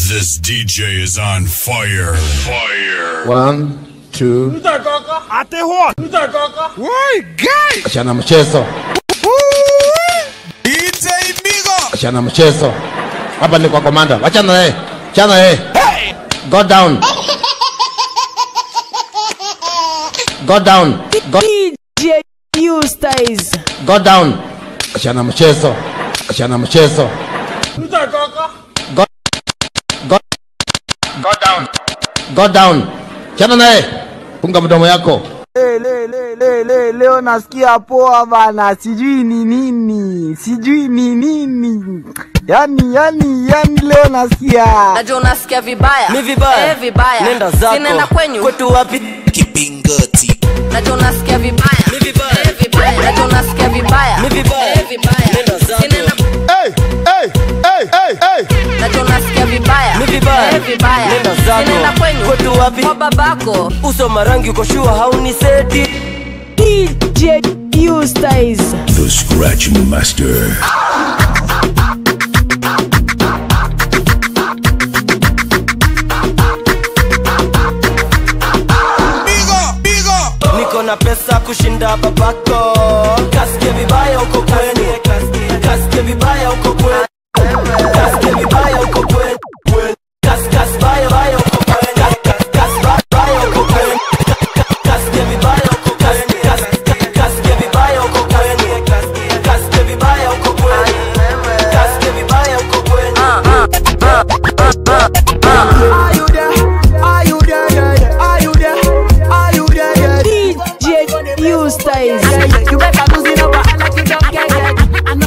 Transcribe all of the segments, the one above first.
This DJ is on fire. Fire. One, two. Achana mchezo. Achana mchezo. Hapa ni kwa komanda. Wachana naye. Achana naye. Go down. Go down. Go, DJ Eustace. go down. Achana mchezo. Achana mchezo. Go, go, go down. Go down. Achana naye. Funga mdomo yako. Le, le, le, le, le, leo nasikia poa bana, sijui ni nini, sijui ni nini. Yani, yani, yani leo nasikia najua unasikia vibaya Ni vibaya. eh, vibaya Nenda zako. sinenda kwenyu Kwetu wapi? Kipingati. najua unasikia vibaya Ni vibaya. eh, vibaya najua unasikia vibaya Ni vibaya. eh, vibaya Nenda zako. sinenda Hey, hey, hey, hey, hey. najua unasikia vibaya Ni vibaya. eh, vibaya Nenda zako. sinenda kwenyu Kwetu wapi? kwa babako Uso marangi uko shua hauni seti. DJ Eustace. The Scratch Master. Niko na pesa kushinda babako. Kasikie vibaya uko kwenu. Kasikie vibaya uko kwenu. Kasikie vibaya uko kwenu. Kas kas baya baya uko kwenu. Kas kas baya baya uko kwenu. Kasikie vibaya uko kwenu. Kas kasikie vibaya uko kwenu. Kasikie vibaya uko kwenu. Kasikie vibaya uko kwenu. Are you there? Are you there? Yeah, yeah. Are you there? Are you there? Yeah, yeah. DJ Eustace. You better lose it over like you don't get it.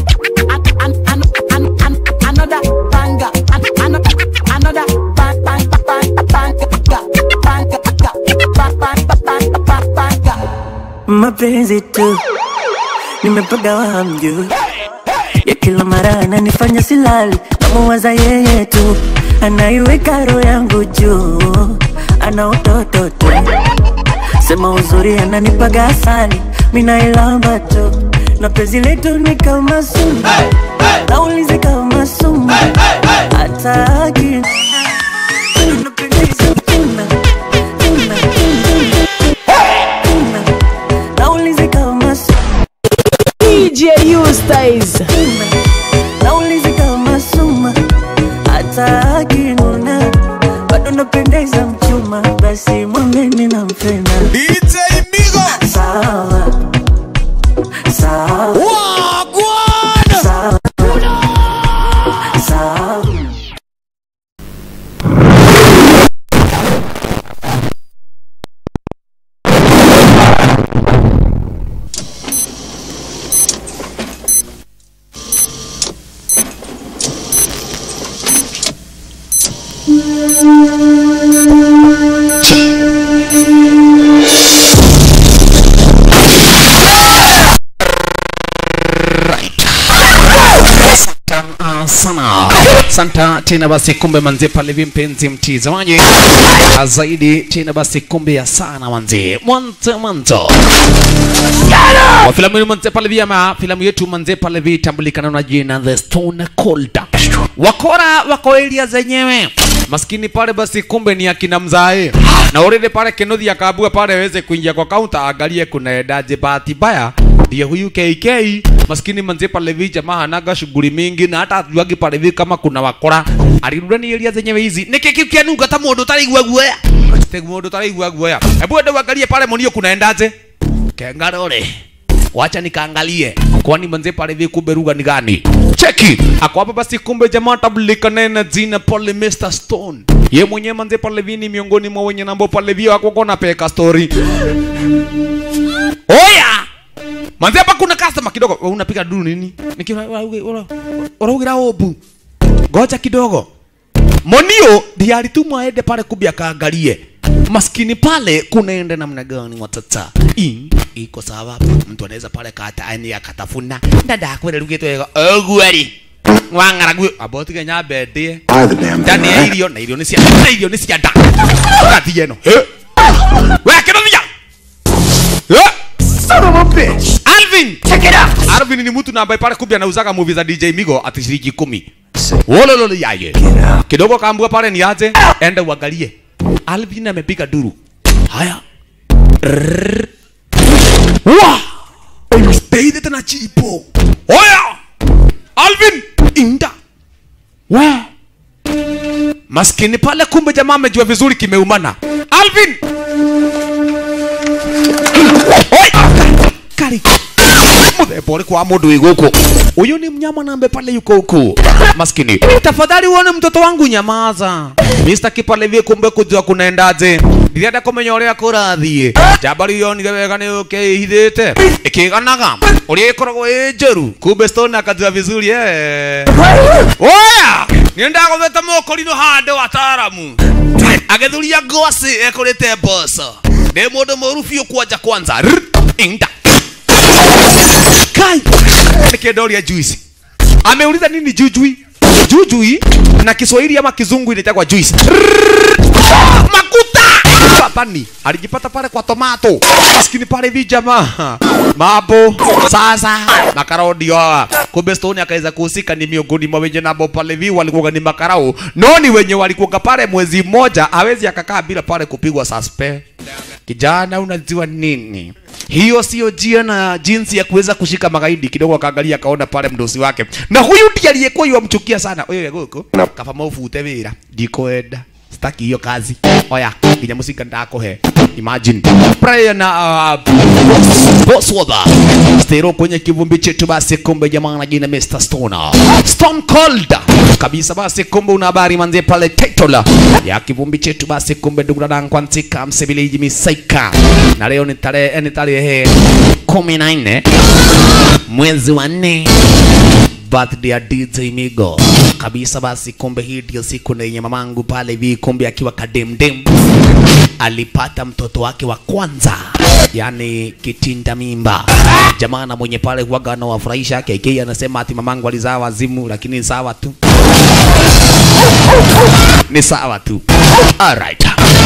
Another banger, another another bang bang bang bang bang bang bang bang bang mapenzi tu nimepagawa hamjui ya kila mara ananifanya silali namuwaza yeye tu anaiweka roho yangu juu ana utoto tu sema uzuri ananipaga asali minailamba tu na penzi letu ni kama sumu naulizi kama sumu hata akini Napendeza tena, tena, tena, tena. Naulizi kama sumu DJ Eustace. naulizi kama suma hata akinuna bado napendeza mchuma basi mwambeni nampenda DJ Migo. sawa sawa sawa sawa Santa sana santa tena basi kumbe manze pale vi mpenzi mtizamaji Ah, zaidi tena basi kumbe ya sana manze mwanzo mwanzo wa filamu hii manze pale vi ama filamu yetu manze pale vi tambulikana na jina The Stone Cold wakora wako area zenyewe maskini pale basi kumbe ni akina mzae na already pale Kenothi akaabua pale aweze kuingia kwa kaunta angalie kunaendaje bahati mbaya ndiye huyu KK maskini manze pale vi jamaa hanaga shughuli mingi na hata atuagi pale vi kama kuna wakora alirudi ni area zenyewe hizi niki kiu kianuga ta mundu taraigua guoya te mundu taraigua guoya hebu ende uangalie pale monio kunaendaje kengarore wacha nikaangalie kwani manze pale vi kumbe lugha ni gani cheki ako hapa basi kumbe jamaa tabulikana na jina pale Mr Stone ye mwenyewe manze pale vi ni miongoni mwa wenye nambo pale vi wako kona peka story oya manze hapa kuna customer kidogo Wewe unapiga duru nini nikiwa uraugira obu ngoja kidogo monio ndiye alitumwa aende pale kumbe akaangalie maskini pale kunaenda namna gani watata I, iko sawa mtu anaweza pale kata ani akatafuna ndada kwere rugito yego ogwari wang'aragu abotige nyambe ndie ndani ya irio na irio nĩ cia na irio nĩ cia nda ũgathiĩ ĩno we kĩrothia son of a bitch Alvin Alvin check it out Alvin ni mtu na ambaye pale kumbe anauzaga movie za DJ Migo ati shilingi kumi wolololo yaye kidogo kaambua pale ni aje enda uangalie Alvin amepiga duru haya Rrrr. wa Steide tena chipo oya Alvin inda we maskini pale kumbe jamaa amejua vizuri kimeumana Alvin Oi! Kari. Muthemba ũrĩkũ wa mũndũ wĩ gũkũ ũyũ nĩ mnyama nambe pale yuko huku maskini tafadhali uone mtoto wangu nyamaza Mr. Kipalevi kumbe kujua kunaendaje ndirenda kũmenya ũrĩa kũrathiĩ njamba rĩu yonire wega nĩ ũkĩhithĩte ĩkĩganaga ũrĩa ĩkoragwo ĩ njũru kumbe Stone akajua vizuri eh oya nĩ ndagũthĩte mũkũrinũ handũ wataaramu agĩthuria ngwacĩ ekũrĩte mboco ndĩ mũndũ mũru biũ kwanja kwanza Rrr, inda kai nikiendoria juice ameuliza nini jujui jujui na kiswahili ama kizungu inaitwa juice Rrrr, makuta patani alijipata pale kwa tomato maskini pale hivi jamaa mambo sasa makaraudio hawa kumbe stone akaweza kuhusika ni miongoni mwa wenye nabo pale hivi walikuwa ni makarau no ni wenye walikuwa pale mwezi mmoja hawezi akakaa bila pale kupigwa suspect kijana unajua nini hiyo sio njia na jinsi ya kuweza kushika magaidi kidogo akaangalia akaona pale mdosi wake na huyu ndiye aliyekuwa yamchukia sana oyo goko kaba mofute wira ndikwenda sitaki hiyo kazi oya nginya musinga ndakuhe imagine prayer na uh, boss wada stero kwenye kivumbi chetu basi kumbe jamaa na jina Mr. Stoner Stone Cold kabisa basi kumbe una habari manze pale title ya kivumbi chetu basi kumbe ndugu dadangu kwantika msebiliji misaika na leo ni tarehe ni tarehe kumi na nne mwezi wa nne birthday ya DJ Migo kabisa. Basi kumbe hii ndio siku na yenye mamangu pale hivi, kumbe akiwa kademdem alipata mtoto wake wa kwanza, yani kitinda mimba. Jamaa na mwenye pale huwaga anawafurahisha KK, anasema ati mamangu alizaa wazimu, lakini ni sawa tu, ni sawa tu. Alright.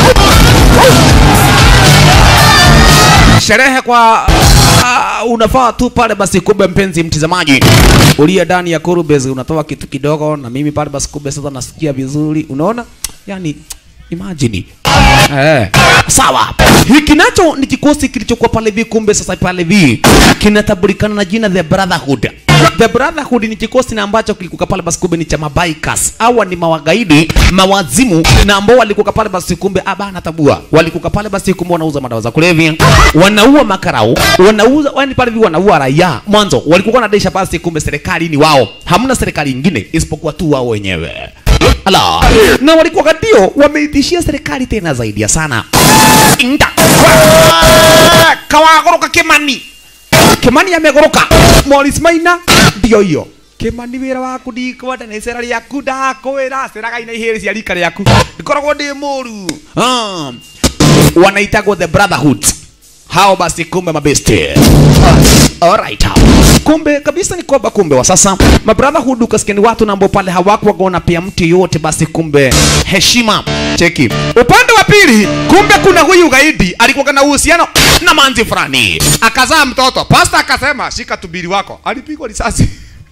sherehe kwa uh, unafaa tu pale basi kumbe mpenzi mtizamaji uliye ndani ya Kurubes unatoa kitu kidogo na mimi pale basi kumbe sasa nasikia vizuri unaona yani imagine Eh, sawa. Hiki nacho ni kikosi kilichokuwa pale hivi, kumbe sasa pale hivi kinatambulikana na jina The Brotherhood. The Brotherhood ni kikosi na ambacho kilikuwa pale basi kumbe ni cha mabikers. Hawa ni mawagaidi, mawazimu na ambao walikuwa pale basi kumbe abana tabua. Walikuwa pale basi kumbe wanauza madawa za kulevya, wanaua makarau, wanauza yani pale hivi wanaua raia. Mwanzo walikuwa wanadesha basi kumbe serikali ni wao. Hamna serikali nyingine isipokuwa tu wao wenyewe. Ala. Na walikuwa katio wameitishia serikali tena zaidi ya sana. Inda. Kawagoroka Kimani. Kimani amegoroka. Morris Maina ndio hiyo. Kimani wira waku ndikwenda nä cera rä aku ndakwä ra ceraga ina ihä rä cia rika rä aku ndikoragwo ndä må ru Ah. wanaitagwo the brotherhood hao basi kumbe mabeste Alright. Kumbe kabisa ni kwamba kumbe wa sasa mabrotherhood ukasikia ni watu na ambao pale hawakuwaona pia mtu yote basi kumbe heshima. Cheki. Upande wa pili kumbe kuna huyu gaidi alikuwa na uhusiano na manzi fulani. Akazaa mtoto. Pastor akasema shika tubiri wako. Alipigwa risasi.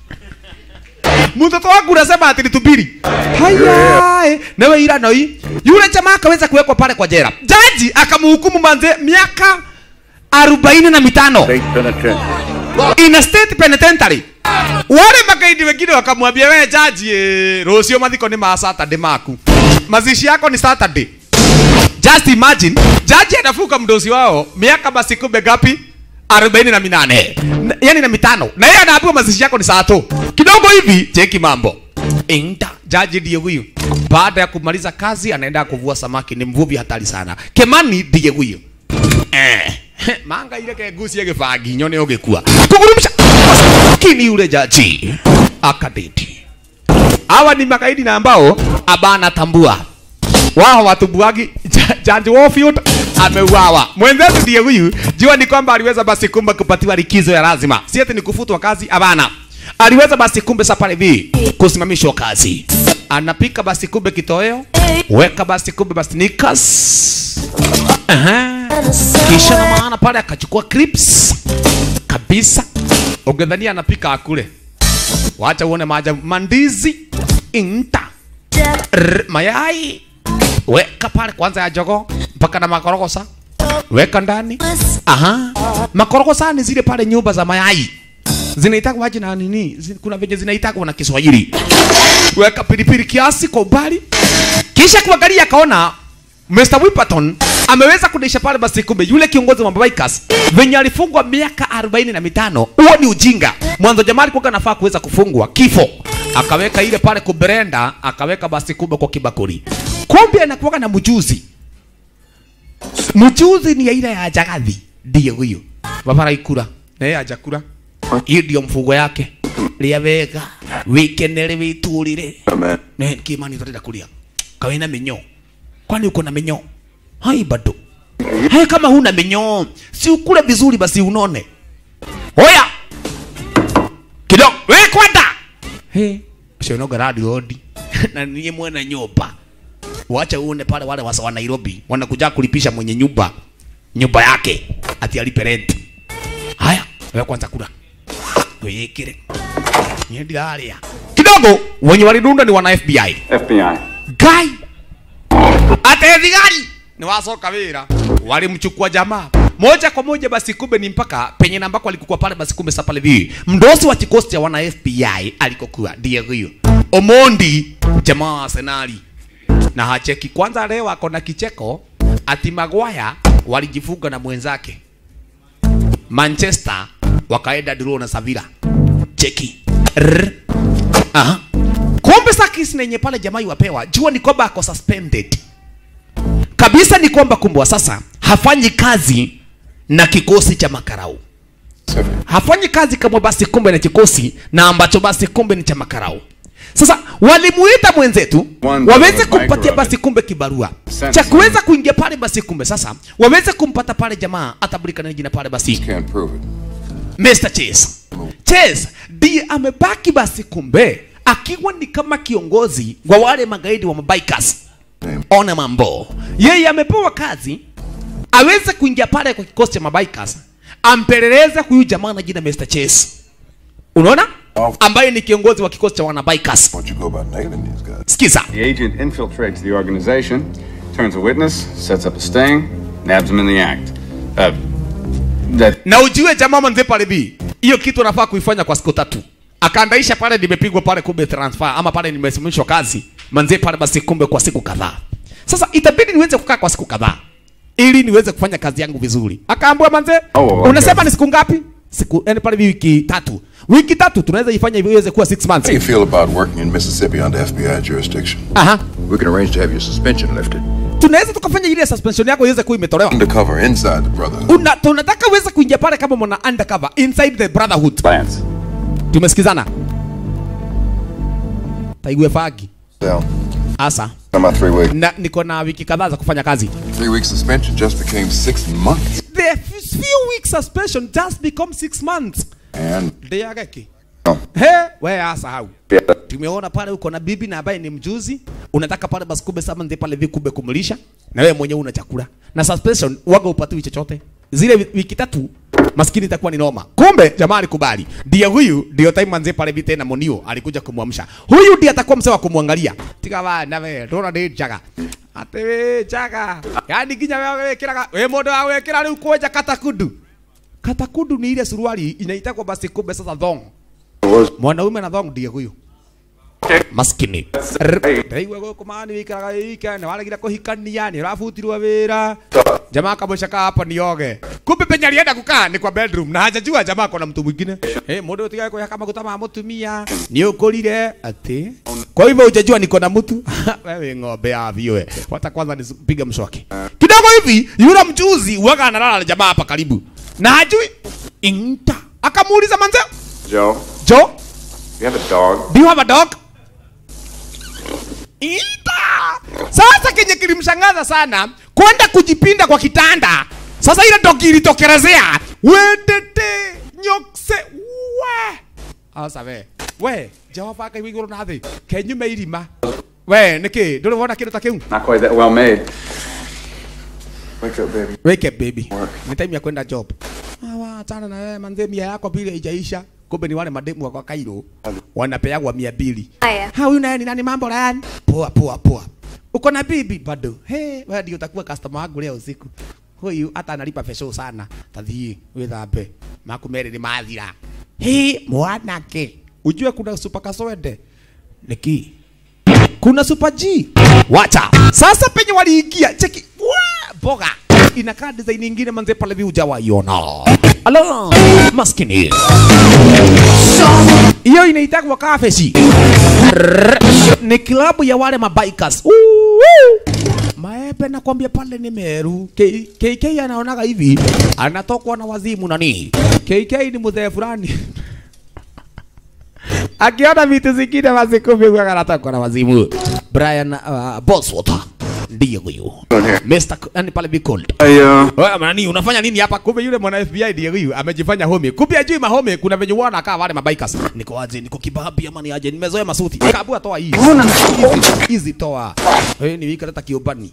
Mtoto wangu unasema ati ni tubiri. Haya, nawe ila noi. Yule jamaa akaweza kuwekwa pale kwa jela. Jaji akamhukumu manze miaka arobaini na mitano in a state penitentiary. Wale magaidi wengine wakamwambia wewe jaji, eh, rucio mathiko ni ma Saturday maku, mazishi yako ni Saturday. Just imagine jaji anafuka mdosi wao miaka basi kumbe gapi? arobaini na minane Na- yani na mitano, na yeye anaambiwa mazishi yako ni saa tu kidogo hivi. Cheki mambo Inda, jaji ndiye huyu. Baada ya kumaliza kazi, anaenda kuvua samaki. Ni mvuvi hatari sana. Kemani ndiye huyu eh. manga ile kegucia gĩbangi nyone ũgĩkua kũgurumisha kini yule jaji akadeti hawa ni magaidi na ambao abana tambua wao watumbuagi Ja- jaji Warfield ameuawa. Mwenzetu ndiye huyu. Jua ni kwamba aliweza basi kumbe kupatiwa likizo ya lazima, si ati ni kufutwa kazi, hapana. Aliweza basi kumbe sasa pale hivi kusimamishwa kazi, anapika basi kumbe kitoweo, weka basi kumbe basi nikas Aha. Kisha na maana pale akachukua clips kabisa, ungedhania anapika akule. Wacha uone maajabu. Mandizi inta R, mayai weka pale kwanza ya jogo mpaka na makorogosa weka ndani. Aha, makorogosa ni zile pale nyumba za mayai zinaitagwa aje na nini? Zi- Kuna venye zinaitagwa na Kiswahili. Weka pilipili kiasi kwa umbali, kisha kuangalia akaona Mr. Whipperton ameweza kudisha pale basi, kumbe yule kiongozi wa Bikers venye alifungwa miaka arobaini na mitano. Huo ni ujinga. Mwanzo jamaa alikuwa anafaa kuweza kufungwa kifo, akaweka ile pale kubrenda, akaweka basi kumbe kwa kibakuri. Kumbe anakuwa na mjuzi mchuzi ni aina ya jagathi ndiye huyo babara ikura na yeye hajakura hiyo ndio mfugo yake ria wega wikenere witurire ne kimani tutaenda kulia kawe na minyo kwani uko na minyo hai bado hai kama huna minyo si ukule vizuri basi unone hoya kidogo we kwenda he cionoga radio odi na niye mwena nyumba wacha uone pale wale wasa wa Nairobi wanakuja kulipisha mwenye nyumba nyumba yake ati alipe rent. Haya, wewe kwanza kula. Wekere. Nyendi alia. Kidogo wenye walidunda ni wana FBI. FBI. Guy. Ate thigari ni wasoka wira. Walimchukua jamaa moja kwa moja basi kumbe ni mpaka penye na ambako alikuwa pale basi kumbe sasa pale hivi. Mdosi wa kikosi cha wana FBI alikokuwa ndiye huyo. Omondi jamaa wa Arsenali na hacheki kwanza. Leo ako na kicheko ati Maguire walijifunga na mwenzake Manchester, wakaenda draw na Sevilla. Cheki Rrr. Aha. Kumbe sakis nenye pale jamaa iwapewa, jua ni kwamba ako suspended kabisa, ni kwamba kumbwa sasa hafanyi kazi na kikosi cha makarau hafanyi kazi kama basi kumbe na kikosi na ambacho basi kumbe ni cha makarau. Sasa walimuita mwenzetu waweze kumpatia basi kumbe kibarua cha kuweza kuingia pale basi kumbe sasa waweze kumpata pale jamaa atabulikana jina pale basi Can't prove it. Mr. Chase. Chase ndiye amebaki basi kumbe akiwa ni kama kiongozi wa wale magaidi wa mabikers. Ona mambo. Yeye amepewa kazi aweze kuingia pale kwa kikosi cha mabikers ampeleleze huyu jamaa na jina Mr. Chase. Unaona? Ambaye ni kiongozi wa kikosi cha wana bikers. Sikiza. The agent infiltrates the organization, turns a witness, sets up a sting, nabs him in the act. Uh, that na ujue jamaa manze pale bi hiyo kitu anafaa kuifanya kwa siku tatu akaandaisha pale nimepigwa pale kumbe transfer ama pale nimesimamishwa kazi manze pale basi kumbe kwa siku kadhaa sasa itabidi niweze kukaa kwa siku kadhaa ili niweze kufanya kazi yangu vizuri akaambua manze Oh, okay. unasema ni siku ngapi siku yani pale bi wiki tatu wiki tatu tunaweza ifanya hivyo iweze kuwa 6 How do you months feel about working in Mississippi under FBI jurisdiction? aha We can arrange to have your suspension lifted. tunaweza tukafanya ile suspension yako iweze kuwa imetolewa Undercover inside the Brotherhood. Una, tunataka uweze kuingia pale kama mwana undercover inside the brotherhood Lance. tumesikizana taigue fagi Well, asa I'm out three weeks. na niko na wiki kadhaa za kufanya kazi Three weeks suspension just became six months. the f- few weeks suspension just become six months And ndeyageki Oh. he we asahau tumeona pale uko na bibi na ambaye ni mjuzi unataka pale basi kumbe sama ndi pale vikube kumlisha na wewe mwenyewe una chakula na suspension waga upatiwi chochote zile wi- wiki tatu maskini itakuwa ni noma kumbe jamaa alikubali ndiye huyu ndio time manze pale bi tena monio alikuja kumwamsha huyu ndiye atakuwa msewa kumwangalia tiga wa na we ndona ndi jaga ate we jaga yani kinya wewe wekiraga we mundu wa wekira riu kwenja katakundu katakundu ni ile suruali inaitagwa basi kumbe sasa thong mwanaume na thong ndiye huyu maskini ndaigua guku mani wikaraga wike nä waregire kå hikania nä å rabutirwo wä ra jamaa kamũcaka hapa nioge kumbe penye alienda kukaa ni kwa bedroom na hajajua jamaa kona mtu mwingine hey, mũndũ ũtigae kũhaka maguta ma mũtumia nĩ ũkũrire atĩ kwa hivyo hujajua niko na mtu wewe ng'ombe ya vioe wata kwanza nipige mswaki kidogo hivi yule mjuzi uwaga analala na jamaa hapa karibu na hajui inta akamuuliza manze Joe, Joe you have a dog? Do you have a dog? Ita! Sasa kenye kilimshangaza sana kwenda kujipinda kwa kitanda. Sasa ile dogi ilitokelezea. Wendete nyokse we. Asa we. We, Jehova kai wiguru na thi. Kenyume irima. We, niki, nduri wona kindu ta kiu. Not quite that well made. Wake up, baby. wake up baby ni time ya kwenda job awa achana na wewe manze mia yako pili haijaisha kumbe ni wale mademu wa kwa Cairo wanapeagwa mia mbili Haya. ha huyu naye ni nani mambo rani poa poa poa uko na bibi bado he wewe ndio utakuwa customer wangu leo usiku huyu hata analipa pesho sana tathii withambe makumeri ni mathira he mwanake ujue kuna super kaswende niki kuna super G wacha sasa penye waliingia cheki Wa, boga inakaa design nyingine manze pale view hujawaiona alo maskini hiyo inaitagwa kafesi ni klabu ya wale mabikers Uhu. Maepe nakwambia pale ni Meru. K- KK anaonaga hivi anatokwa na wazimu nani. KK ni mzee fulani akiona vitu zingine basi kumbe huwa anatokwa na wazimu. Brian uh, Boswater ndiye huyu Mr. K- yani pale be called. Wewe nani unafanya nini hapa? Kumbe yule mwana FBI ndiye huyu amejifanya home. Kumbe ajui mahome kuna venye wana kaa wale mabikers. Niko aje? Niko kibabi ama ni aje? Nimezoea masuti. Kabua toa hii. Hizi- Hizi toa. Wewe ni wika hata kiobani.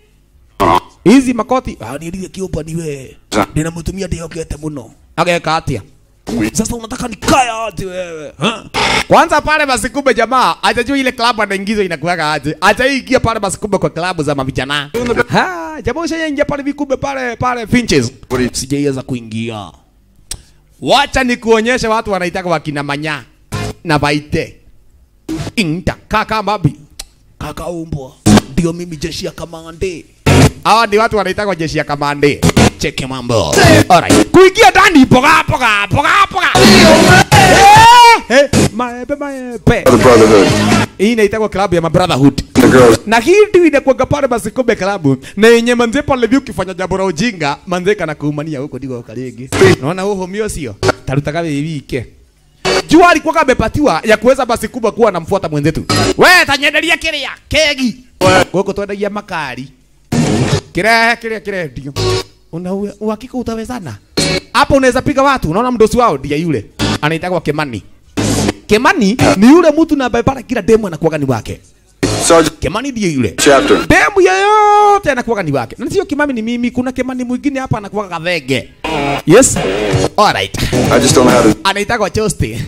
Hizi makoti. Ah ni ile kiobani we. Ninamtumia ndio kete muno. Ageka atia. Sasa unataka nikae aje wewe? Ha? Kwanza pale basi kumbe jamaa hajajua ile klabu anaingizwa inakuwaga aje. Hajaingia pale basi kumbe kwa klabu za mavijana. Ha, jamaa ushaingia pale vikumbe pale pale Finches. Sijaiweza kuingia. Wacha nikuonyeshe watu wanaitaka wakina manya na baite. Inta kaka mabi. Kaka umbwa. Ndio mimi jeshi ya kamande. Hawa ni watu wanaitaka jeshi ya kamande. Cheke mambo. Alright. Kuingia ndani poga poga poga poga. Eh, eh, Maebe maebe. The Brotherhood. Hii inaitwa klabu ya mabrotherhood. The girls. Na hii ndio inakuwa pale basi kumbe klabu na yenye manze pale view ukifanya jambo la ujinga manze kana kuumania huko ndiko kalege. Unaona huo mio sio? Tarutaka wike. Jua alikuwa amepatiwa ya kuweza basi kubwa kuwa anamfuata mwenzetu. We tanyenderia kiria kegi. Goko twendagia makari. Kirehe kiria kirehe ndio. Una uwe- uhakika utawezana? Hapo unaweza piga watu. Unaona mdosi wao ndiye yule. Anaitwa Kemani. Kemani ni yule mtu na ambaye pale kila demo anakuwa ni wake. Sergeant Kemani ndiye yule. Chapter. Demu yoyote anakuwa ni wake. Na sio Kimami ni mimi, kuna Kemani mwingine hapa anakuwa kadhege. Yes. Alright. I just don't know how to. Anaitwa Choste.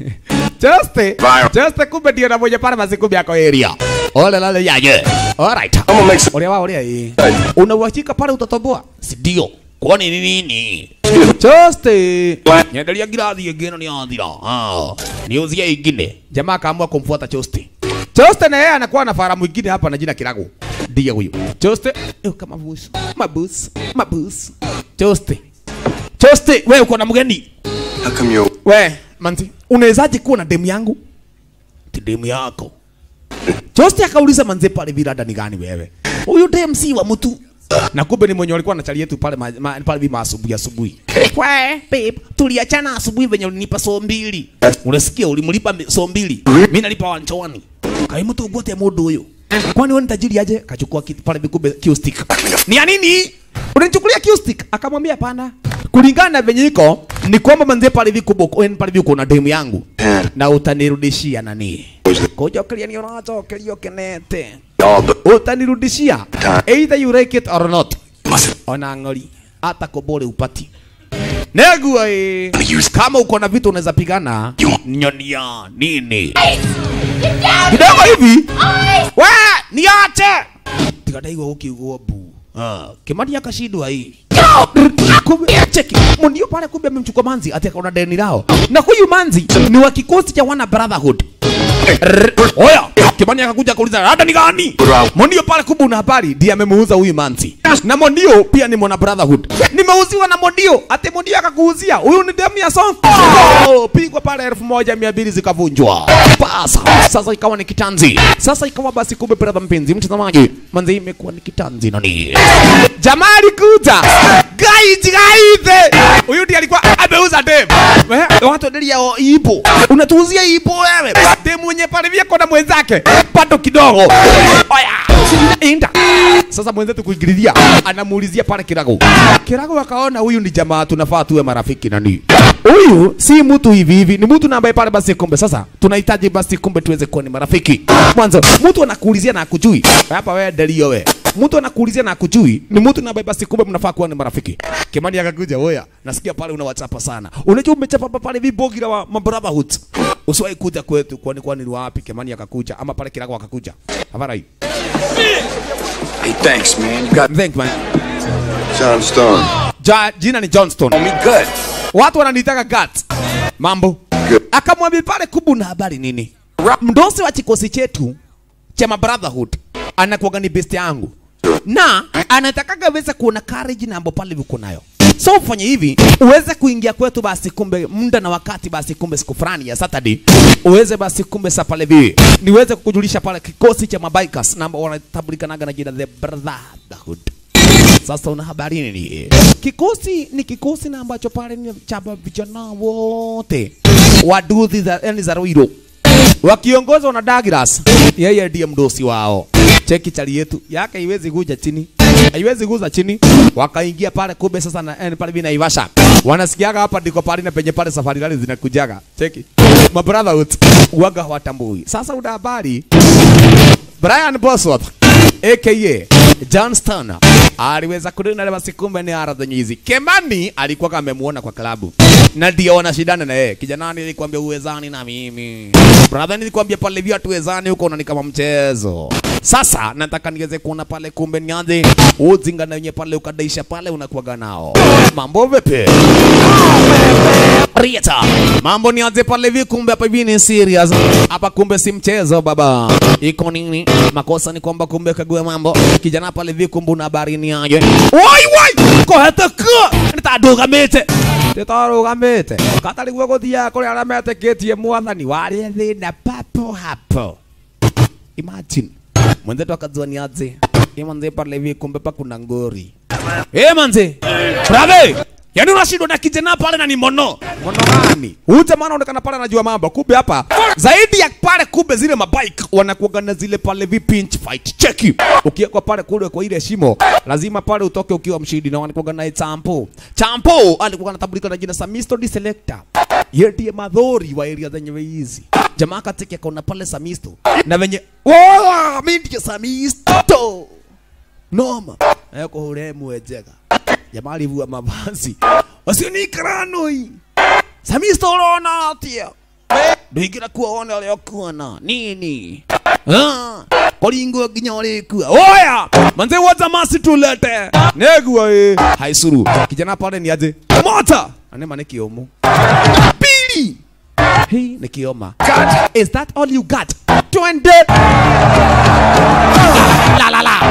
Choste. Choste kumbe ndio anamoja pale basi kumbe yako area. Ole lale yaje. Alright. I'm gonna make some. Ole wao ole hii. Una uhakika pale utatoboa? Si ndio. Kwani ni nini? Choste. Nyendelia girathi ingine ni athira. Ah. Niuzie ingine. Jamaa akaamua kumfuata Choste. Choste na yeye anakuwa na fara mwingine hapa na jina Kirago. Ndiye huyu. Choste. Eh, kama busu. Mabus. Mabus. Choste. Choste, wewe uko na mgeni? How come you? We, manzi, unawezaje kuwa na demu yangu? Ti demu yako. Choste akauliza manze pale virada ni gani wewe? Huyu dem si wa mtu. Na kumbe ni mwenye walikuwa na chali yetu pale ma, ma, pale vima asubuhi asubuhi. We, babe, tuliachana asubuhi venye ulinipa so mbili. Unasikia ulimlipa mbi- so mbili. Mimi nalipa wanchoni. Kai mtu ugote mundu huyu. Kwani wewe ni tajiri aje? Kachukua kitu pale vikumbe Q-stick. Ni ya nini? Unanichukulia Q-stick? Akamwambia hapana. Kulingana na venye iko ni kwamba manze pale vikubwa wewe pale viko na demu yangu na utanirudishia nani? Kujokeria ni unachokerio kenete. Utanirudishia either you like it or not. Ona ng'ori hata kobole upati. Negua eh. Kama uko na vitu unaweza pigana nyonia nini? Kidogo hivi. We, niache. Tikadaigwa ukiugua bu. Ah, Kimani akashindwa hii. Kumbe cheki, mundio pale kumbe amemchukua manzi ati akaona deni lao. Na huyu manzi ni wa kikosi cha wana brotherhood. Rrr, Oya, Kimani akakuja kuuliza rada ni gani? Mondio pale kumbe una habari ndiye amemuuza huyu manzi. Na Mondio pia ni mwana brotherhood. Nimeuziwa na Mondio, ate Mondio akakuuzia. Huyu ni demu ya song. Oh, pigwa pale elfu moja mia mbili zikavunjwa. Pasa. Sasa ikawa ni kitanzi. Sasa ikawa basi kumbe brother mpenzi mtazamaji. Manzi imekuwa ni kitanzi nani? Jamaa alikuja. Gaiti gaite. Huyu ndiye alikuwa ameuza dem. Eh, Watu ndio o ipo. Unatuuzia ipo wewe. Dem mwenye pale vya kona mwenzake. Bado kidogo. Oya. Inda. Sasa mwenzetu kuingililia anamuulizia pale Kirago. Kirago akaona huyu ni jamaa tunafaa tuwe marafiki nani. Huyu si mtu hivi hivi, ni mtu na ambaye pale basi kumbe sasa tunahitaji basi kumbe tuweze kuwa ni marafiki. Mwanzo mtu anakuulizia na akujui. Hapa wewe delio we. mtu anakuulizia na akujui ni mtu na basi kumbe mnafaa kuwa ni marafiki Kimani akakuja oya nasikia pale unawachapa sana unajua umechapa pale vibogira wa mabrotherhood usiwahi kuja kwetu kwani kwani ni wapi Kimani akakuja ama pale Kirago akakuja Havarai Hey, thanks, man. You got Thank man John Stone. ja, jina ni Johnston Me good. watu wananitaka Guts mambo akamwambia pale kubu na habari nini mdosi wa kikosi chetu cha mabrotherhood anakuwaga ni best yangu na anatakaga weza kuona courage na ambapo pale viko nayo so ufanye hivi uweze kuingia kwetu basi kumbe muda na wakati basi kumbe siku fulani ya Saturday uweze basi kumbe sa pale vivi niweze kukujulisha pale kikosi cha mabikers na ambao wanatambulikanaga na jina the brotherhood sasa una habari nini? Kikosi ni kikosi na ambacho pale ni cha vijana wote waduthi za yani za Ruiro wakiongozwa na Douglas, yeye ndiye mdosi wao. Cheki chali yetu yake haiwezi kuja chini, haiwezi kuza chini. Wakaingia pale kumbe sasa na yani pale vina Ivasha wanasikiaga hapa ndiko pale na penye pale safari rally zinakujaga. Cheki my brotherhood waga hawatambui. Sasa una habari Brian Bosworth aka John Stoner aliweza kunena na basi kumbe ni ara zenye hizi. Kemani alikuwa kama amemuona kwa klabu na ndio wanashindana na yeye. Kijana nilikwambia uwezani na mimi. Brother nilikwambia pale vya tuwezani huko unani kama mchezo. Sasa nataka niweze kuona pale kumbe nianze uzinga na wenye pale ukadaisha pale unakuwaga nao. Mambo vipi? Rieta. Mambo nianze pale hivi kumbe hapa hivi ni serious. Hapa kumbe si mchezo baba. Iko nini? Makosa ni kwamba kumbe kague mambo. Kijana pale hivi kumbe una habari ni aje. Wai wai. Ko hata ka. Nitadugamite. Titarugamite. Katari gwa guthia kuri aria meteketie mwathani wari thina papo hapo. Imagine. Mwenzetu akajua ni aje. Ye manze pale hivi kumbe pa kuna ngori. Eh manze. Bravo. Yaani unashindwa na kijana pale na ni mono. Mono gani? Huyu jamaa anaonekana pale anajua mambo. Kumbe hapa zaidi ya pale kumbe zile mabike wanakuwa na zile pale vi pinch fight. Cheki. Ukiwekwa pale kule kwa ile shimo, lazima pale utoke ukiwa mshindi na wanakuwa na Champo. Champo alikuwa anatambulika na jina Samisto di Selector. Yeye ndiye madhori wa area zenye hizi. Jamaa kateke kaona pale Samisto. Na venye wala mimi ndiye Samisto. Noma. Eko hore mwejega jamaa alivua mavazi wasionikranoi samisto urona atia nduigira kuona uria ukuona nini Ah, koringo nginya urikua oya manze woza masi tulete negua ĩ haicuru kijana pale ni aje mota anema nĩ kĩũmũ pili hii nĩ kĩoma is that all you got twende la la la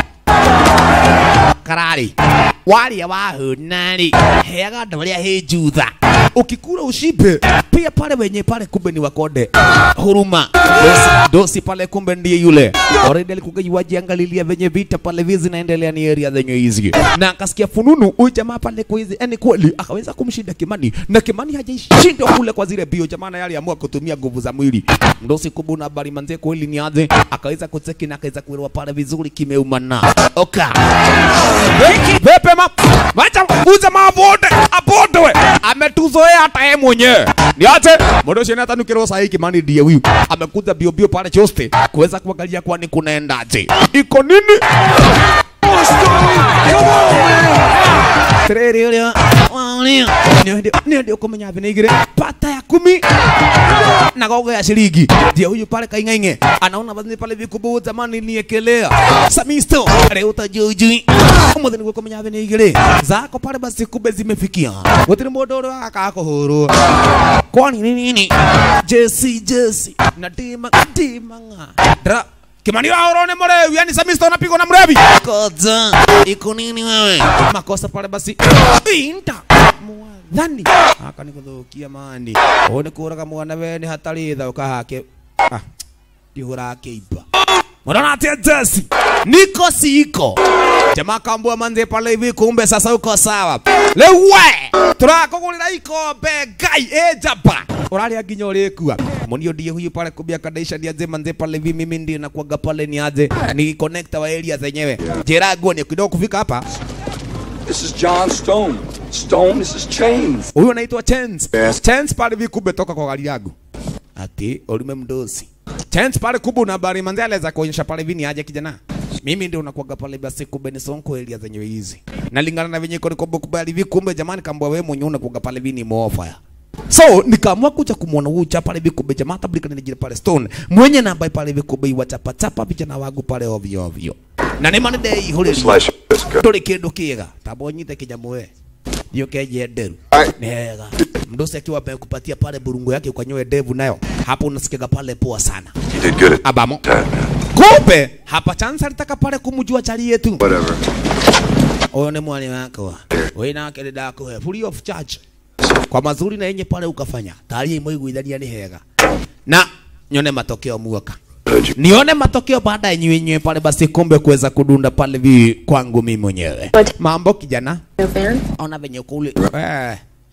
karari waria wahunari heaga andå arä a hä njutha ukikura ushibe pia pale wenye pale kumbe ni wakonde huruma dosi, dosi pale kumbe ndiye yule already alikuwa yuajiangalilia venye vita pale vizi naendelea ni area zenye hizi na akasikia fununu huyu jamaa pale kwa hizi yani kweli akaweza kumshinda Kimani na Kimani hajaishindwa kule kwa zile bio jamaa naye aliamua kutumia nguvu za mwili ndosi kubuna habari manze kweli ni aje akaweza kucheki na akaweza kuelewa pale vizuri kimeumana oka Pepe ma Wacha uza mabote abote we ametuzoea hata yeye mwenyewe niache modo shene hata nukiro sahi Kimani ndiye huyu amekuja bio bio pale choste kuweza kuangalia kwani kunaendaje iko nini Tereri uria waonia ndio ndio kumenya vinigire pata ya kumi na gogo ya shilingi ndio huyu pale kaing'aing'e anaona basi pale vikubu zamani niekelea samisto leo utajujui umuthi niguo kumenya vinigire zako pale basi kumbe zimefikia gutiri mundu uria akakuhurwo kwani ni nini jesi jesi na tima tima nga dra Kimani wao ni mrevi, yani Samisto anapigwa na mrevi. Koza, iko nini wewe? Makosa pale basi. Inta. Mwadhani. Aka nikuthukia mani. One kuraga mwana we ni hatari tha ukahake. Ah. Dihura keiba. Mwana atia jesi. Niko siko. Jamaa kambua manze pale hivi kumbe sasa uko sawa. Lewe. Turakugurira ikombe ngai ejaba. Uraria nginya urikua. Munio ndiye huyu pale kubia kadaisha ndiye aje manze pale hivi mimi ndiye nakuaga pale ni aje. Ni connector wa area zenyewe. Jera goni kidogo kufika hapa. This is John Stone. Stone, this is Chains. Huyu anaitwa Chance. Chance pale hivi kumbe toka kwa gari yangu. Ati ulime mdosi. Chance pale kubwa na habari manze aliweza kuonyesha pale hivi ni aje kijana. mimi ndio nakuaga pale basi kumbe ni sonko area zenyewe hizi nalingana na venye iko niko kubali hivi kumbe jamani kambwa wewe mwenyewe unakuaga pale hivi ni mofa so nikaamua kuja kumwona huyu chapa pale hivi kumbe jamaa tabulika ni jina pale stone mwenye na ambaye pale hivi kumbe iwa chapa chapa vijana wangu pale ovyo ovyo na nĩ manĩ ndeihũrĩria tũrĩ kĩndũ kĩega tamba ũnyite kĩnyamũ we hiyo keje nderu ni hega mdosi akiwa amekupatia pale burungu yake ukanyoe ndevu nayo hapo unasikiaga pale poa sana You did good at abamo that, man. kumbe hapa chance alitaka pale kumjua chali yetu Whatever. huyo ni mwali wako wewe nake nĩ ndakũhe free of charge kwa mazuri na yenye pale ukafanya tari imwe iguithania ni hega na nyone matokeo muoka nione matokeo baada ya nywe nywe pale basi kumbe kuweza kudunda pale vi kwangu mimi mwenyewe mambo kijana ona venye kule eh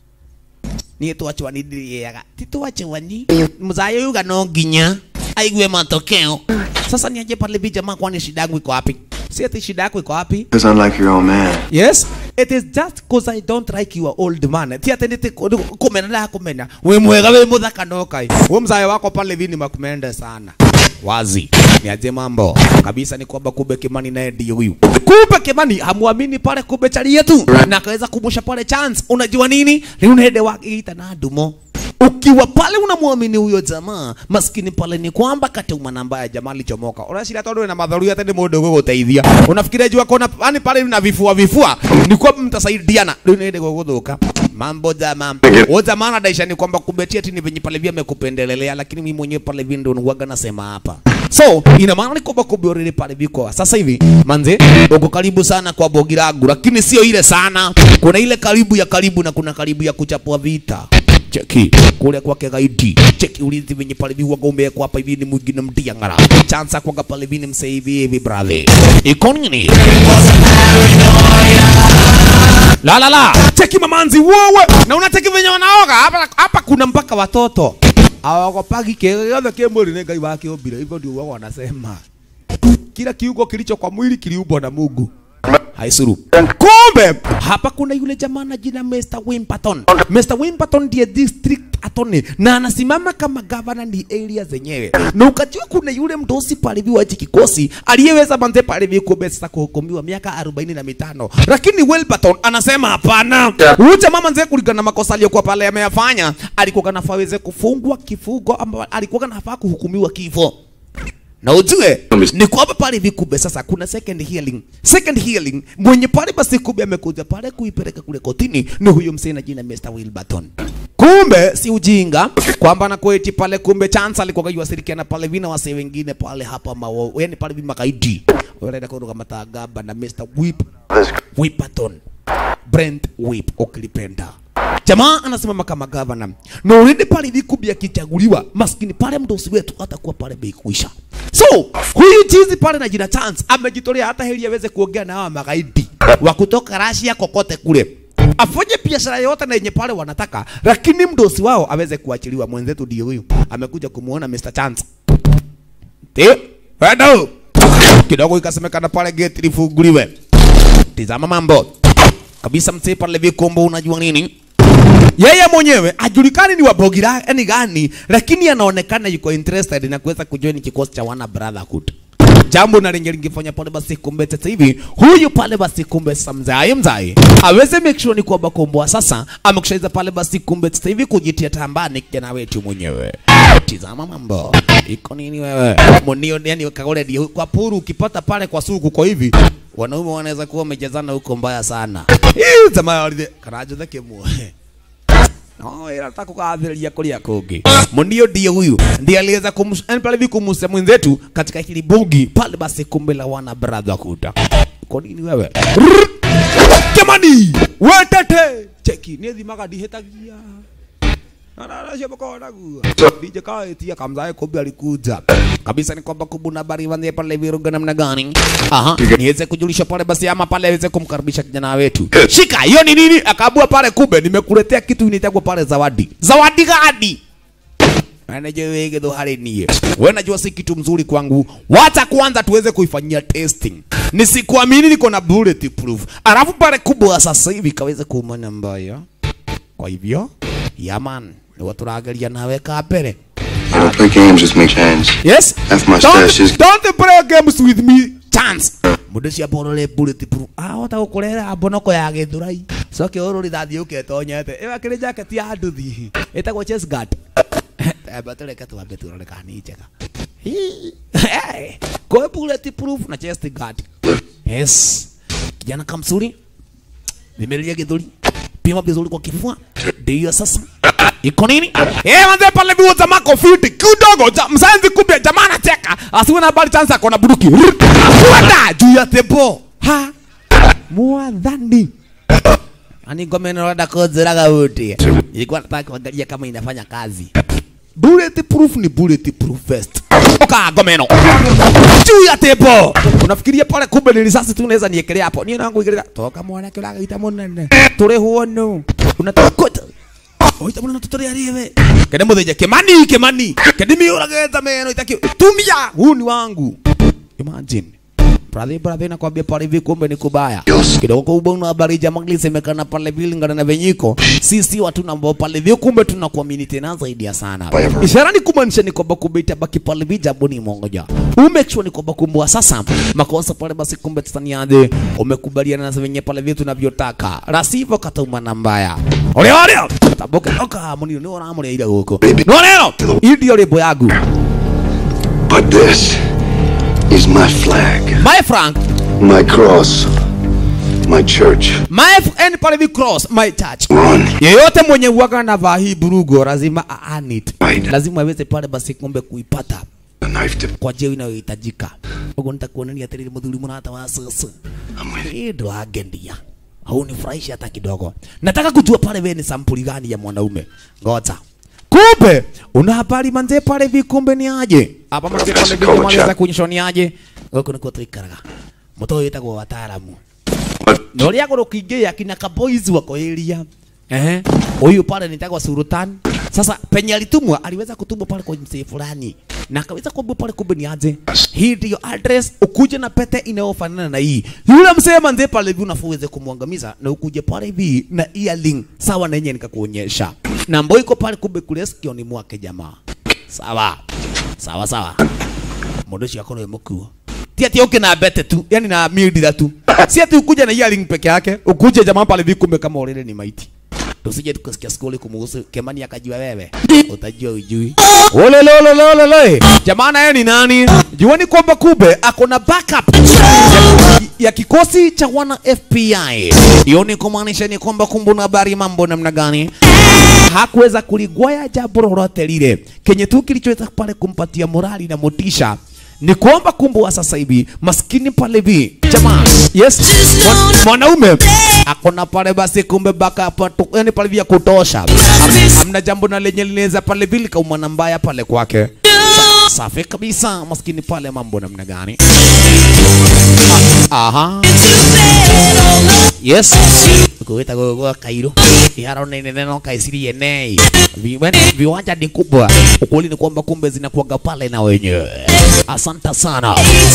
niä twachwani ndiriaga ti twachwani mzayo yuga no nginya aigue matokeo sasa niaje pale vi jamaa kwani shida yangu iko wapi si ati shida yako iko wapi Because unlike your own man. Yes, it is just cause I don't like your old man. Ti ati niti kumena na kumena. We mwega we muthaka no kai. We mzayo wako pale vini makumende sana. Wazi. Niaje mambo. Kabisa ni kwamba kumbe Kimani naye ndiye huyu. Kumbe Kimani hamuamini pale kumbe chali yetu. Na akaweza kumusha pale chance. Unajua nini? Ni unahede wake ita na dumo. Ukiwa pale unamwamini huyo jamaa, maskini pale ni kwamba kateuma namba ya jamaa alichomoka. Unashida tondu na madharu hata ni mundu guguteithia. Unafikiria jua kona yani pale na vifua vifua ni kwamba mtasaidiana. Ndio niende guguthuka. Mambo jamaa. Wewe jamaa anadaisha ni kwamba kubetia tini venye pale vya amekupendelelea lakini mimi mwenyewe pale vya ndio nuwaga nasema hapa. So ina maana ni kwamba kumbe already pale viko sasa hivi manze uko karibu sana kwa bogi langu lakini sio ile sana. Kuna ile karibu ya karibu na kuna karibu ya kuchapua vita cheki kule kwake gaidi cheki ulinzi venye pale hivi huwaga umewekwa hapa hivi ni mwingine mdiangara chansa kwaga pale hivi ni msee hivi hivi brother iko nini la la la cheki mamanzi wewe na unacheki venye wanaoga hapa hapa kuna mpaka watoto awagopagi kiothe kä mwä rä nä ngai wake å hivyo ndio wao wanasema kila kiungo kilicho kwa mwili kiliumbwa na Mungu haisuru. Kumbe hapa kuna yule jamaa na jina Mr. Wimperton. Mr. Wimperton ndiye district attorney na anasimama kama governor ni area zenyewe. Na ukajua kuna yule mdosi pale hivi wa hichi kikosi aliyeweza manze pale hivi kumbe sasa kuhukumiwa miaka arobaini na mitano, lakini Wilberton anasema hapana. Huyu jamaa manze kulingana na makosa aliyokuwa pale ameyafanya, alikuwa kanafaa aweze kufungwa kifungo ambao alikuwa kanafaa kuhukumiwa kifo na ujue ni kwamba pale hivi kumbe sasa kuna second hearing. Second hearing mwenye pale basi kumbe amekuja pale kuipeleka kule kotini ni huyo msee na jina Mr. Wilberton. Kumbe si ujinga kwamba na kweti pale kumbe chance alikuwa yuwasirikiana pale vina wasee wengine pale hapa mawo yani pale vima kaidi wanaenda kutoka matagaba na Mr. Whip Whipperton Brent Whip ukilipenda jamaa anasimama kama gavana na already pale hivi kumbe akichaguliwa maskini pale mdosi wetu atakuwa pale bei kuisha so huyu chizi pale na jina chance amejitolea hata heri aweze kuongea na hawa magaidi wa kutoka Russia kokote kule afanye biashara yote na yenye pale wanataka, lakini mdosi wao aweze kuachiliwa. Mwenzetu ndio huyu amekuja kumuona Mr. Chance. Ndio, bado kidogo ikasemekana pale gate lifunguliwe. Tizama mambo kabisa, msee pale vikombo, unajua nini? yeye mwenyewe ajulikani ni wabogira yani gani, lakini anaonekana yuko interested na kuweza kujoin kikosi cha wana brotherhood jambo na lenye lingefanya pale basi kumbe sasa hivi huyu pale basi kumbe sasa mzai mzai aweze make sure ni kwamba komboa sasa amekushaiza pale basi kumbe sasa hivi kujitia tambani kijana wetu mwenyewe tizama mambo iko nini wewe monio yani kagole ndio kwa puru ukipata pale kwa suku kwa hivi wanaume wanaweza kuwa wamejazana huko mbaya sana hii jamaa walide karajo thake muoe No, ila nataka kukaadhiria kulia kungi. Mundio ndiye huyu. Ndiye aliweza kumsani pale hivi kumusa mwenzetu katika hili bugi pale basi kumbe la wana brotherhood. Kwa nini wewe? Rrrr! Jamani, wetete. Cheki, ni thimaga ndihetagia. Anarasha bakona gua. DJ kaetia kamzae kumbe alikuja. Kabisa ni kwamba kubuna bari wanze pale viruga namna gani? Aha, niweze kujulisha pale basi ama pale aweze kumkaribisha kijana wetu. Shika, hiyo ni nini? Akaabua pale kumbe nimekuletea kitu inaitwa pale zawadi. Zawadi gani? Anajua wewe ndo hali nie. Wewe najua si kitu mzuri kwangu. Wacha kwanza tuweze kuifanyia testing. Nisikuamini niko na bulletproof. Alafu pale kubwa sasa hivi kaweze kuumana mbaya. Kwa hivyo, yaman, ni watu rageria nawe kapere. I don't play games with me, Chance. Yes? F my Don't, stash is don't play games with me, chance. mundu cia borole bulletproof ahota gukurera mbonoko ya githurai coke uru rithathi uketonyete iwa kiri jacket ya nduthi itagwo chest guard eba tureke twambe turore kana ni njega kwa bulletproof na chest guard yes kijana kamsuri vimelia githuri pima vizuri kwa kifua ndio sasa iko nini eh manze pale biwa jamaa kofiti kidogo ja, msanzi kumbe jamaa anacheka asiwe na habari chance akona buruki kwenda juu ya tebo ha mwadhani ani ngome inaenda kuziraga wote ilikuwa nataka kuangalia kama inafanya kazi bulletproof ni bulletproof vest oka gomeno juu ya tebo unafikiria pale kumbe ni risasi tu naweza niekelea hapo ni nangu ikelea toka mwana kila gaita munene turi huono unataka kota oita mwana tutari ariwe kende mutheja kimani kimani kende miurageta meno itaki tumia huu ni wangu imagine brother brother nakwambia pale hivi kumbe ni kubaya kidogo kubwa una habari jamaa ilisemekana pale vile ngana na venyiko sisi watu na ambao pale hivi kumbe tunakuamini tena zaidi ya sana ishara ni kumaanisha ni kwamba kumbe itabaki pale hivi jambo ni moja umake sure ni kwamba kumbe sasa makosa pale basi kumbe tutaniaje umekubaliana na venye pale vitu tunavyotaka la sivyo katauma na mbaya ole ole taboke oka muni ni ora muni ira huko no neno hii ndio lebo yangu But this is my flag, my frank my cross, my church. my f- and pale hivi cross my church Run. yeyote mwenye uwaga na vaa hii burugo lazima a-earn it lazima aweze pale basi kumbe kuipata kwa njia inayohitajika uguo nitakuonania atiriri muthuri murata wa sasa hii ndo agendia haunifurahishi hata kidogo nataka kujua pale wewe ni sampuli gani ya mwanaume ngoja kumbe una habari manze pale hivi kumbe ni aje hapa manze pale hivi kumaliza kuonyesha ni aje goko niko tuikaraga muto uyu witagwo wataaramu na uria gurukingia kinya kaboys wako area ehe huyu pale nitagwa Sultan sasa penye alitumwa aliweza kutumwa pale kwa msee fulani na akaweza kuambia pale kumbe ni aje hii ndio address ukuje na pete inayofanana na hii yule msee manze pale hivi unafaa uweze kumwangamiza na ukuje pale hivi na earring sawa na yenye nikakuonyesha na mboi iko pale kumbe kule sikioni mwake jamaa sawa sawa sawa mundu ucio akorwo e mukuo ti ati uke na bete tu yani na mildira tu si ati ukuja na earring peke yake ukuje jamaa pale hivi kumbe kama already ni maiti tusije tukasikia skuli kumuhusu Kemani akajua wewe utajua ujui ole lolo lolo lolo jamaa naye ni nani juani kwamba kumbe ako na backup ya, ya kikosi cha wana FBI hiyo ni kumaanisha ni kwamba kumbe una habari mambo namna gani hakuweza kuligwaya jambo lolote lile kenye tu kilichoweza pale kumpatia morali na motisha ni kuomba kumbe wa sasa hivi maskini pale hivi jamaa yes mwan- mwanaume akona pale basi kumbe baka pato yani pale vya kutosha Am- amna jambo na lenye linaweza pale vile kauma na mbaya pale kwake Sa, safi kabisa maskini pale mambo namna gani Ah, aha yes kuita gogo kairo iharo nene neno kaisirie nei Vi- wen- viwanja ni kubwa ukweli ni kwamba kumbe zinakuaga pale na wenyewe asante sana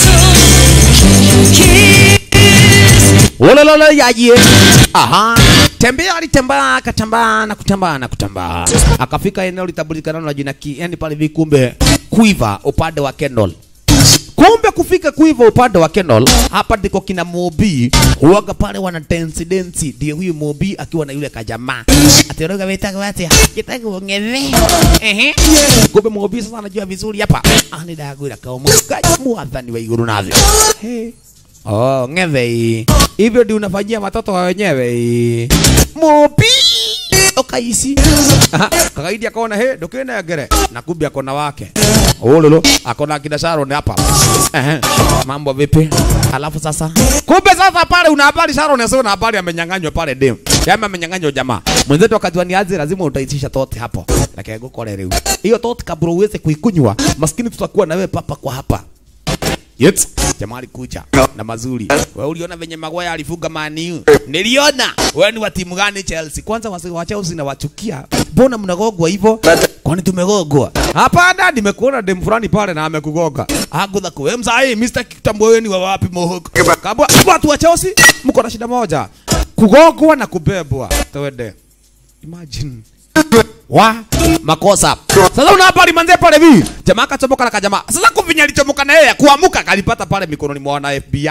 Wolololo yaje. Aha. Tembea alitembea akatembea na kutembea na kutembea. Akafika eneo litabulikana na jina ki, yani pale vikumbe Quiver upande wa Kendall. Kumbe kufika Quiver upande wa Kendall, hapa ndiko kina Mobi huaga pale wana dance dance, ndio huyu Mobi akiwa na yule kajamaa. Atoroga weta kwa ati kitaka ongeze. Ehe. Kumbe Mobi sasa anajua vizuri hapa. Ah, ni dagwira kama mwathani wa iguru navyo. Hey. Oh, ngeve hii. Hivyo ndio unafanyia watoto wa wenyewe hii. Mobi okaisi. Aha, Kakaidi akaona he dokena ngere na kumbe akona wake. Ololo akona kina Sharon hapa. Ehe. Mambo vipi? Alafu sasa kumbe sasa pale una habari Sharon sio una habari amenyang'anywa pale dem. Yama amenyang'anywa jamaa. Mwenzetu akajua ni aje lazima utaitisha tote hapo. Lakini gukore leo. Hiyo tote kabla uweze kuikunywa, maskini tutakuwa na wewe papa kwa hapa. Yes. Jamaa alikuja na mazuri. Wewe uliona venye Maguire alifunga Man U? Niliona. Wewe ni wa timu gani Chelsea? Kwanza wasi wa Chelsea na wachukia. Mbona mnagogwa hivyo? Kwani tumegogwa? Hapana, nimekuona dem fulani pale na amekugoga. Agudha kwa mzai Mr. Kitambo wewe ni wa wapi mohoko? Kabwa watu wa Chelsea mko na shida moja. Kugogwa na kubebwa. Twende. Imagine wa makosa. Sasa una habari manze pale hivi. Jamaa akachomoka na kajamaa. Sasa kuvinya alichomoka na yeye kuamuka kalipata pale mikononi mwa wana FBI.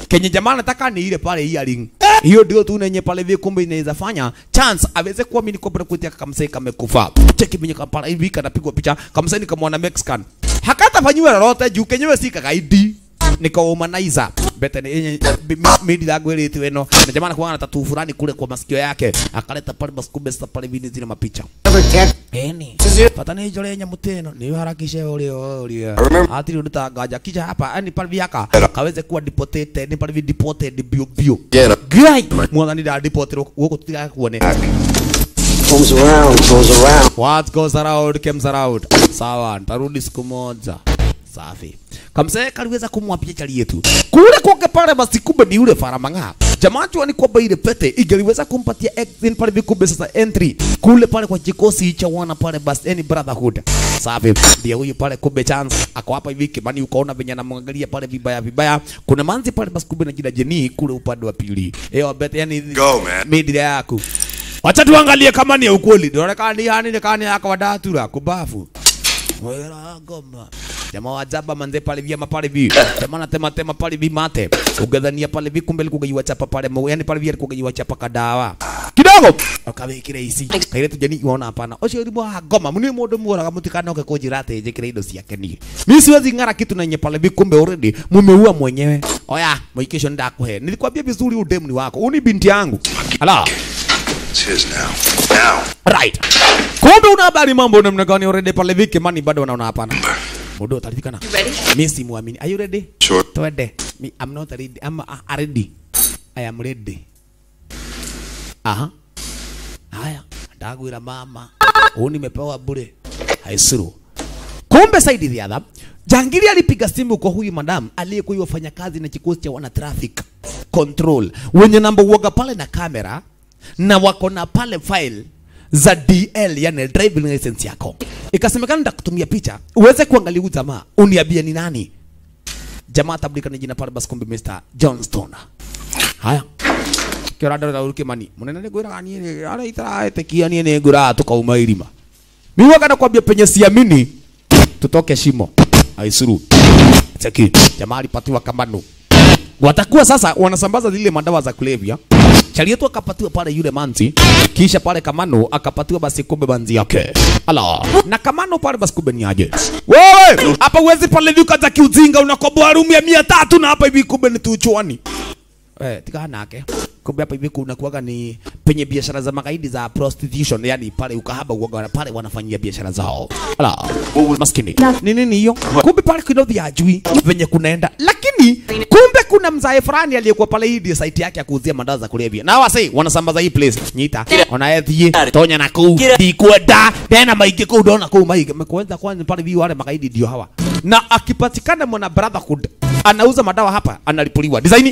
kenye jamaa anataka ni ile pale earring hiyo ndio tu nenye pale hivi kumbe inaweza fanya chance aweze kuamini kwamba kutia kamsee kamekufa cheki venye kapala hivi kanapigwa picha kamsee nikamwona Mexican hakatafanyiwa lolote juu kenyewe si kakaidi nikaumaniza bete ni yenye midi yangu ile ino na jamaa anakuwa na tatu fulani kule kwa masikio yake akaleta pale basi kumbe sasa pale vini zile mapicha eni patana hiyo lenye muteno ni harakishe ule ule atiri ndutanganja kisha hapa yani pale viaka kaweze kuwa deported ni pale vi deported bio bio gai mwana da deported huko tutika kuone Comes around, goes around. What goes around comes around. Sawa, nitarudi siku moja. Safi. Kamsee kaliweza kumwapia chali yetu. Kule kwake pale basi kumbe ni yule faramanga. Jamaa jua ni kwamba ile pete ingeliweza kumpatia exit pale vikumbe sasa entry kule pale kwa kikosi cha wana pale basi any brotherhood. Safi. Ndio huyu pale kumbe chance ako hapa hivi kimani ukaona venye anamwangalia pale vibaya vibaya. Kuna manzi pale basi kumbe na jina Jeni kule upande wa pili. Eh, bete yani Go, man. midi yako. Wacha tuangalie kama ni ya ukweli. Inaonekana ni hani ni kani yako wadatura kubafu. Wera goma. Jamaa wa jaba manze pale vyema pale vi. Jamaa anatema tema pale vi mate. Ugedhania pale vi kumbe alikuwa yiwa chapa pale mo. Yani pale vi alikuwa yiwa chapa kadawa. Kidogo. Akawekire ici. Kaire tujani uona hapana. Ucio uri mwa goma. Muni mundu muoraga mutikana oke kujira ate njikire indo ciake ni. Mimi siwezi ng'ara kitu na nye pale vi kumbe already mumeua mwenyewe. Oya, mwikisho ndakuhe. Nilikwambia vizuri udemu ni wako. Uni binti yangu. Ala. It's his now. Now. Right. Kumbe una habari mambo namna gani already pale viki mani bado wanaona hapana. Mudo utaridhikana. Mimi si muamini. Are you ready? Sure. Twende. Me, I'm not ready. I'm uh, ready. I am ready. Aha. Haya, ndagwira mama. Huu nimepewa bure. Haisuru. Kumbe Saidi Riadha, Jangiri alipiga simu kwa huyu madam aliyekuwa yafanya kazi na kikosi cha wana traffic control wenye namba uoga pale na kamera na wako na pale file za DL yani driving license yako. Ikasemekana nitakutumia picha uweze kuangalia huyu jamaa, uniambie ni nani. Jamaa tabulika ni jina pale basi, kumbe Mr. Johnston. Haya kirada da uruke mani munene ni gwira ni ni ara itara tekia ni ni gwira tukauma irima mimi wakana kwambia penye siamini tutoke shimo aisuru cheki jamaa alipatiwa kamano watakuwa sasa wanasambaza zile madawa za kulevya chali yetu akapatiwa pale yule manzi kisha pale kamano akapatiwa basi kumbe manzi yake ala na kamano pale basi kumbe ni aje wewe hapa uwezi pale duka za kiujinga unakoboa room ya mia tatu na hapa hivi kumbe ni tuchuani eh tika nake kumbe hapa hivi kuna kuwaga ni penye biashara za magaidi za prostitution yani pale ukahaba uwaga pale wanafanyia biashara zao ala maskini ni nini hiyo kumbe pale kidogo ajui venye kunaenda lakini kumbe kuna mzae fulani aliyekuwa pale hii ndio site yake ya kuuzia madawa za kulevya na wase wanasambaza hii place nyita onaethie tonya na kuu ndikwenda tena maige kuu ndona kuu maige mekuenza kwanza pale vi wale magaidi ndio hawa na akipatikana mwana brotherhood anauza madawa hapa analipuliwa design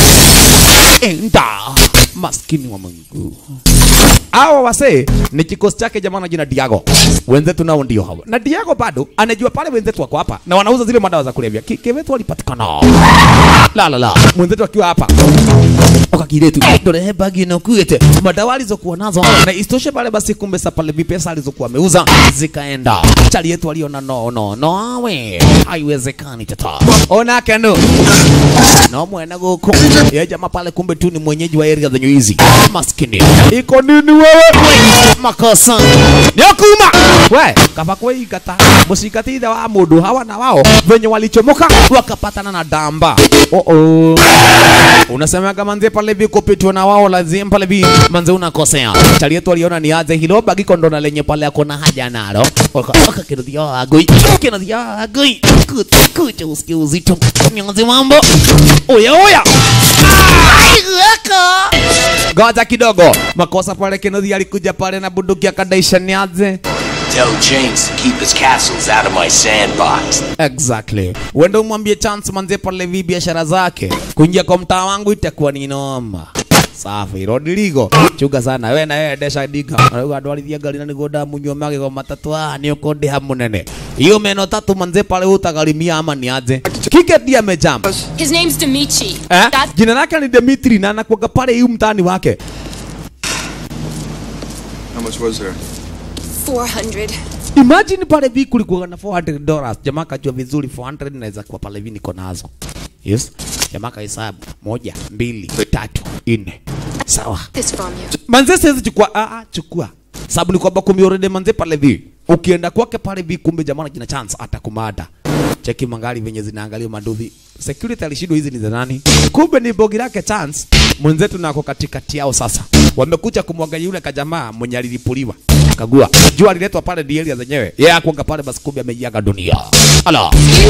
enda maskini wa Mungu hawa wasee ni kikosi chake jamaa na jina Diago. Wenzetu nao ndio hawa. Na Diago bado anajua pale wenzetu wako hapa na wanauza zile madawa za kulevya. Ki- Kiwetu walipatikana. La la la. Mwenzetu akiwa hapa. Okakiretu. Ndorehe bagi na kuete. Madawa alizokuwa nazo na istoshe pale basi kumbe sa pale vipesa alizokuwa ameuza zikaenda. Chali yetu aliona no no no awe. Haiwezekani tata. Ona kendo. No mwena goko. Ye jamaa pale kumbe tu ni mwenyeji wa area zenye hizi. Maskini. Iko nini wewe? Makosa. Nyakuma. We, kaba kwa ikata. Musikati da wa mudu hawa na wao venye walichomoka wakapatana na damba. Oh oh. Unasema kama nze pale viko pitwa na wao lazima pale vi manze unakosea. Chali yetu aliona ni aje hilo bagi kondo na lenye pale akona haja nalo. Waka waka kirudia agoi. Kirudia agoi. Kutu kutu usikie uzito. Nyanze mambo. Oya oya. Ngoja kidogo. Makosa pale Kennedy alikuja pale na bunduki akadaisha ni aje. Tell James to keep his castles out of my sandbox. Exactly. Uende umwambie chance manze pale vi biashara zake. Kuingia kwa mtaa wangu itakuwa ni noma. Safi, Rodrigo. Chuga sana. We na wewe desha diga. Arauga ndwarithia ngari na niguo ndamunyua magego matatu ah ni ukondiha munene. Hiyo meno tatu manze pale utagarimia ama ni aje. Kike ndiye amejump. His name's Dimitri. Eh? Jina lake ni Dimitri na anakuwaga pale hiyo mtaani wake. How much was there? 400. Imagine pale vi kulikuwa na 400 dollars. Jamaa kajua vizuri 400 naweza kuwa pale vi niko nazo. Yes. jamaa kahesabu moja mbili tatu nne sawa This from you. manze siwezi chukua ah, ah, chukua sababu ni kwamba kumbe already manze pale vi ukienda kwake pale vi kumbe jamaa kina chance atakumada cheki mangali venye zinaangalia maduthi security alishindwa hizi ni za nani kumbe ni bogi lake chance mwenzetu nako katikati yao sasa wamekuja kumwangalia yule kajamaa mwenye alilipuliwa kagua jua aliletwa pale di area zenyewe yeye yeah, akuanga pale basi kumbe ameiaga dunia ala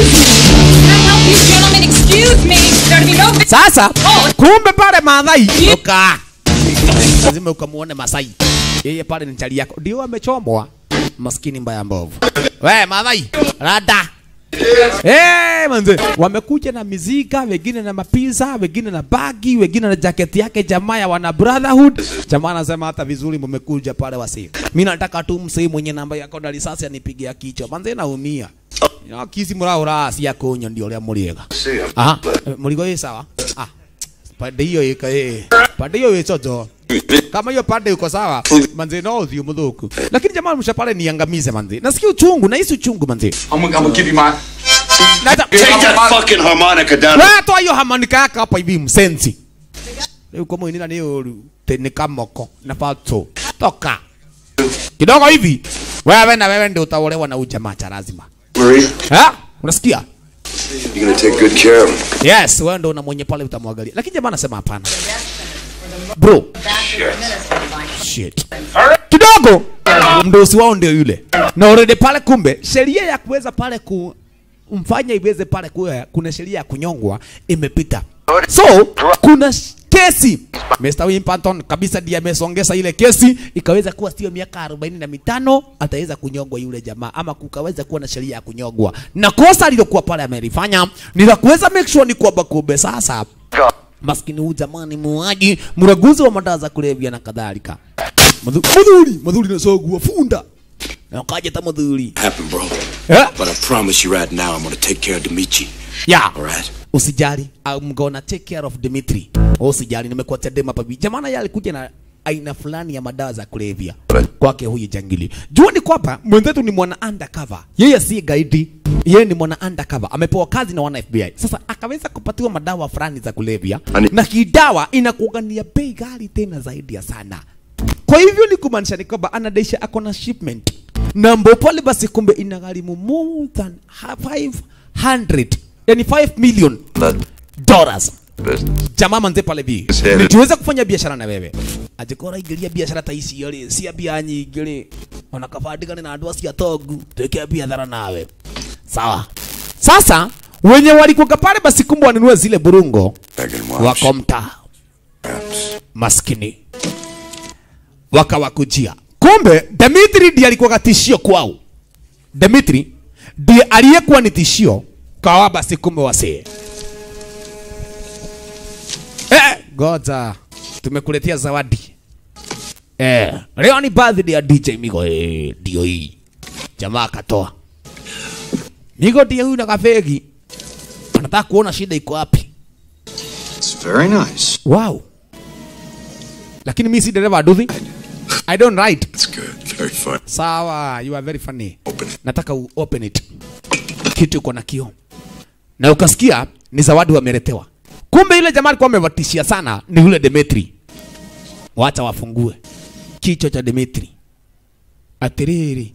sasa kumbe pale madhai uka lazima ukamuone Masai. Yeye pale ni chali yako. Ndio amechomwa. Maskini mbaya mbovu. We Madhai, rada. Eh, manze, wamekuja na miziga, wengine na mapiza, wengine na bagi, wengine na jaketi yake jamaa ya wana brotherhood. Jamaa anasema hata vizuri mmekuja pale wasi. Mimi nataka tu msee mwenye namba yako na risasi anipigia kichwa. Manze naumia. Ya kisi muraura si yakonyo ndio ria muriega. Aha, murigo ĩ sawa? Ah, pande hiyo ika eh. Pande hiyo ĩcojo kama hiyo pande uko sawa manze no uthio muthuku lakini jamaa msha pale niangamize manze nasikia uchungu na hisi uchungu manze I'm gonna, I'm gonna give you my. Take that fucking harmonica down. wewe toa hiyo harmonica yako hapa hivi msensi leo kama inina ni uru teni kamoko na pato toka kidogo hivi wewe na wewe ndio utaolewa na ujamaa cha lazima Marie, ha unasikia you're gonna take good care of him. yes wewe ndio na mwenye pale utamwangalia lakini jamaa anasema hapana bro shit kidogo mdosi wao ndio yule na already pale kumbe sheria ya kuweza pale kumfanya iweze pale kuwa kuna sheria ya kunyongwa imepita so kuna sh- kesi Mr. Wimpanton kabisa ndiye amesongesa ile kesi ikaweza kuwa sio miaka arobaini na mitano ataweza kunyongwa yule jamaa ama kukaweza kuwa na sheria ya kunyongwa na kosa alilokuwa pale amelifanya ni la kuweza make sure ni kwamba kumbe sasa maskini huyu jamani muuaji mraguzi wa madawa za kulevya na kadhalika Madhu- madhuri madhuri nasogua funda na ukaja ta madhuri Happen, bro. Yeah. But I promise you right now, I'm gonna take care of Demichi. yeah. Alright. usijali I'm gonna take care of Dimitri usijali nimekuatia dema pabi jamana yeye alikuja na aina fulani ya madawa za kulevya kwake huyu jangili jua ni kwamba mwenzetu ni mwana undercover yeye si gaidi yeye ni mwana undercover amepewa kazi na wana FBI sasa akaweza kupatiwa madawa fulani za kulevya na hii dawa inakuwa ni ya bei ghali tena zaidi ya sana kwa hivyo ni kumaanisha ni kwamba anadaisha ako na shipment na mbo pale basi kumbe inagharimu more than ha- 500 yani 5 million dollars jamaa manze pale bi nikiweza kufanya biashara na wewe ajikora ingiria biashara ta ici ri cia mbia nyingĩ ri ona kabandigane na andũ acio atongu twĩke biathara nawe sawa sasa wenye walikuwa pale basi kumbe wanunue zile burungo wako mtaa maskini wakawakujia kumbe Dimitri ndiye alikuwa tishio kwao Dimitri ndiye aliyekuwa ni tishio kwa basi kumbe wasee eh, goja tumekuletea zawadi eh, leo ni birthday ya DJ Migo eh, ndio hii jamaa akatoa Migo ndiye huyu na kafegi anataka kuona shida iko wapi It's very nice. wow lakini mimi si dereva aduthi I don't write It's good. Very fun. sawa you are very funny nataka u open it kitu iko na kio na ukasikia ni zawadi wameletewa kumbe yule jamaa alikuwa amevatishia sana ni yule Demetri wacha wafungue kichwa cha Demetri atiriri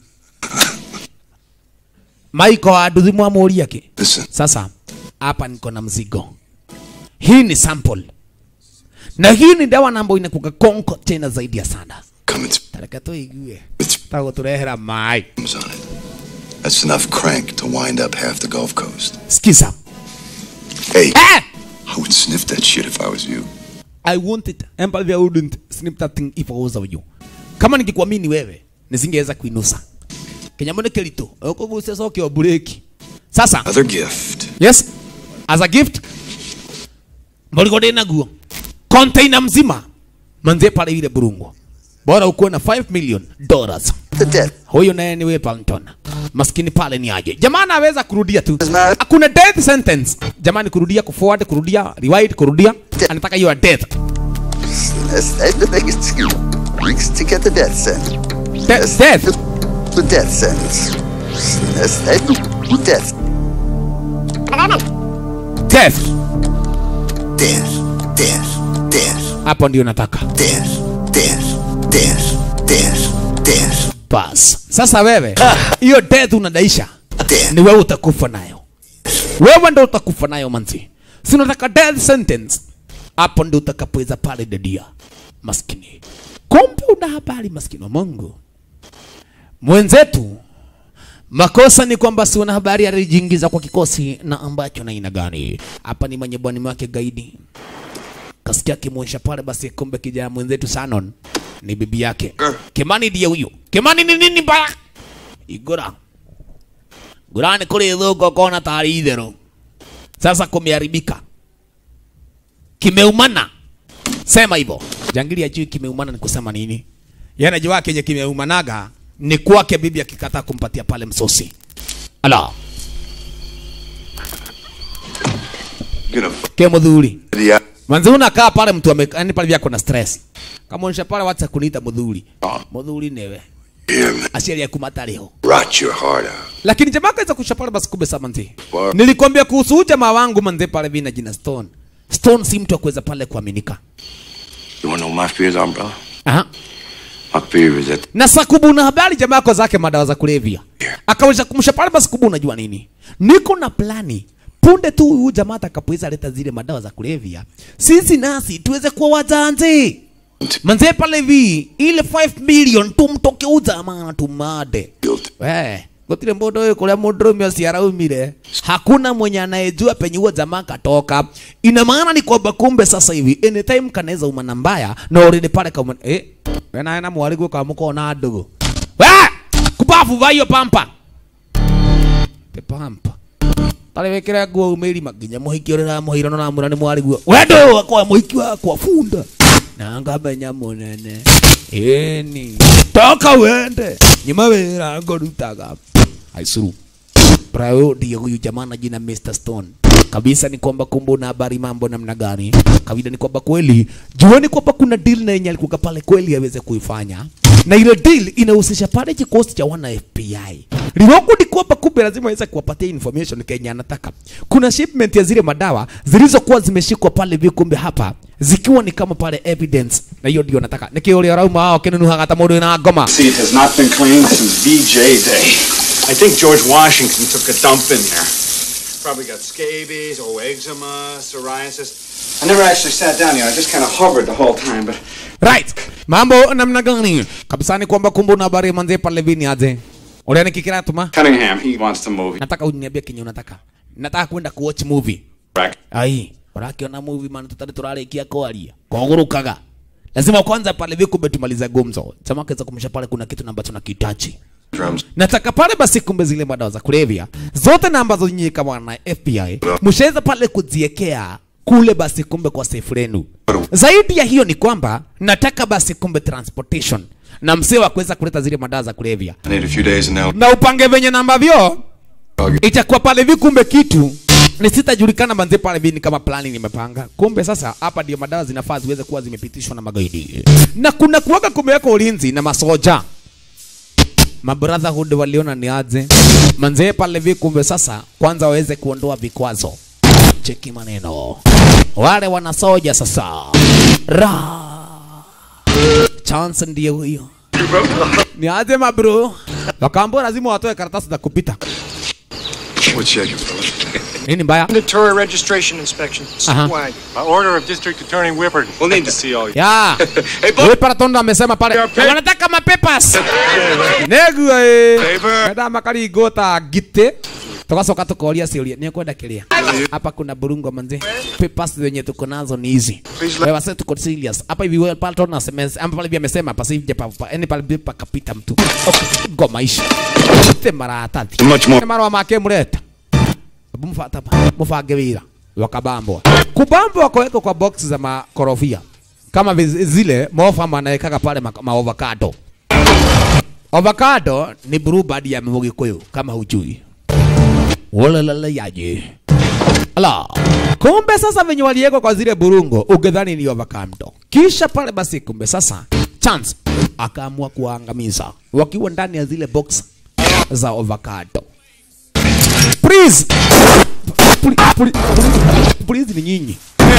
Maiko aduthi mwamuri yake sasa hapa niko na mzigo hii ni sample na hii ni dawa nambo inakuga konko tena zaidi ya sana tareka tuigue taguturehera mai That's enough crank to wind up half the Gulf Coast. Skiza. Hey, I would sniff that shit if I was you. I want it and I wouldn't snip that thing if I was you. Kama ningekuamini wewe nisingeweza kuinusa. Kinyamone kelito ukugusia soke obureki. Sasa Another gift. yes as a gift mboliko ndina guo container mzima manze pale ile burungo bora ukuwe na 5 million dollars huyo naye ni Wepalton maskini pale ni aje jamaa anaweza kurudia tu hakuna death sentence jamani kurudia kuforward kurudia rewind kurudia anataka hiyo ya death That's, that's the biggest weeks to get the death sentence. Death, death. The death sentence. That's, that's the death. death dance, dance, dance, hapo ndio nataka dance, dance, dance, dance, dance. bas sasa wewe hiyo death unadaisha ni wewe utakufa nayo wewe ndo utakufa nayo manzi si unataka death sentence hapo ndio utakapoweza pale dedia maskini kumbe una habari maskini wa mungu mwenzetu makosa ni kwamba si una habari alijiingiza kwa kikosi na ambacho na aina gani hapa ni manyebwani wake gaidi kasikia kimwonyesha pale basi kumbe kijana mwenzetu sanon ni bibi yake kimani ndiye huyo kimani ni nini mbaya igora gurani kuri thuko kona tari itherũ sasa kumeharibika kimeumana sema hivyo jangili ajui kimeumana ni kusema nini yana jua kenye kimeumanaga ni kwake bibi akikataa kumpatia pale msosi ala ke muthuri manzi unakaa pale mtu ame yani pale vyako na stress kama unisha pale wacha kuniita muthuri muthuri newe aciari aku matariho Rot your heart out. lakini jamaa kaweza kusha pale basi kumbe sama manzi nilikwambia kuhusu huyu jamaa wangu manze pale vina jina stone stone si mtu akuweza pale kuaminika You wanna know what my fears are, brother? Aha. My fear is that na sakubu na habari jamaa yako zake madawa za kulevya akaweza kumsha pale basi kubu unajua nini niko na plani punde tu huyu jamaa atakapoweza leta zile madawa za kulevya sisi nasi tuweze kuwa wajanje manze pale hivi ile 5 million tumtoke ujamaa na tumade we gutire mundu uyu kuria mundurume ucio araumire hakuna mwenye anayejua penye huo jamaa katoka ina maana ni kwamba kumbe sasa hivi anytime kanaweza uma na mbaya na already pale kama eh wena ena mwari gwe kama mukona ndugu we kubafu vayo pampa te pampa tari wikire nguo umiri maginya muhiki uri na muhiro na mura ni mwari guo wendo wakwa muhiki wakwa funda na ngamenya munene eni toka wende nyuma wira ngorutaga aisuru Prayo ndiye huyu jamaa na jina Mr. Stone. Kabisa ni kwamba kumbe una habari mambo namna gani? Kawaida ni kwamba kweli jueni kwamba kuna deal na yenye alikuwa pale kweli aweze kuifanya. Na ile deal inahusisha pale kikosi cha wana FBI. Liwako ni kwamba kumbe lazima aweze kuwapatia information Kenya anataka. Kuna shipment ya zile madawa zilizokuwa zimeshikwa pale hivi kumbe hapa zikiwa ni kama pale evidence na hiyo ndio nataka. Nikio ule rauma hao kinunuha hata mundu na ngoma. See, it has not been cleaned since VJ Day. I think George Washington took a dump in there. Probably got scabies, oh, eczema, psoriasis. I never actually sat down here. I just kind of hovered the whole time, but Right. Mambo namna gani? Kabisa ni kwamba kumbe una habari manze pale vini aje. Ule ni kikira tuma. Cunningham, he wants to move. Nataka uniambie kenye unataka. Nataka kwenda kuwatch movie. Right. Ai, urakiona movie man tutari turarikia kwaria. Kwagurukaga. Lazima kwanza pale viko betumaliza gumzo. Chama kaza kumsha pale kuna kitu ambacho nakihitaji. drums. Nataka pale basi kumbe zile madawa za kulevya zote na ambazo nyinyi kama na FBI mshaweza pale kuziekea kule basi kumbe kwa safe lenu. Zaidi ya hiyo ni kwamba nataka basi kumbe transportation na msee wa kuweza kuleta zile madawa za kulevya I need a few days and now. na upange venye namba vyo itakuwa pale vi kumbe kitu ni sitajulikana manze pale vi ni kama plani nimepanga kumbe sasa hapa ndio madawa zinafaa ziweze kuwa zimepitishwa na magaidi na kuna kuwaga kumeweka ulinzi na masoja mabrotherhood waliona ni aje manze pale vi kumbe sasa kwanza waweze kuondoa vikwazo cheki maneno wale wanasoja sasa ra chance ndiye huyo ni aje mabro wakaambia lazima watoe karatasi za kupita We're checking, fella. nini mbaya Mandatory registration inspection. Aha. Swag. By order of District Attorney Whippard. We'll need to see all you. ya Huyu Paratondo amesema pale wanataka mapepas negua eh kada makarigota gite tugacoka tukoria ciuria ni kwenda kiria hapa kuna burungo manze papers zenye tuko nazo ni hizi wewe wase tuko serious hapa hivi wewe Paratondo asemeza ama pale hivi amesema pasi hivi pa yani pale hivi pakapita mtu ngoma ishi te mara tatu Much more. Ni marwa make mureta mufata mufange wira wakabambwa kubambwa kwaweka kwa box za makorofia kama viz- zile mofa manawekaga pale ma, ma avocado avocado ni bluebird ya Mugikuyu kama hujui Walalala yaje ala kumbe sasa venye waliwekwa kwa zile burungo ungedhani ni avocado kisha pale basi kumbe sasa chance akaamua kuwaangamiza wakiwa ndani ya zile box za avocado please Puli- puli- puli- please ni nyinyi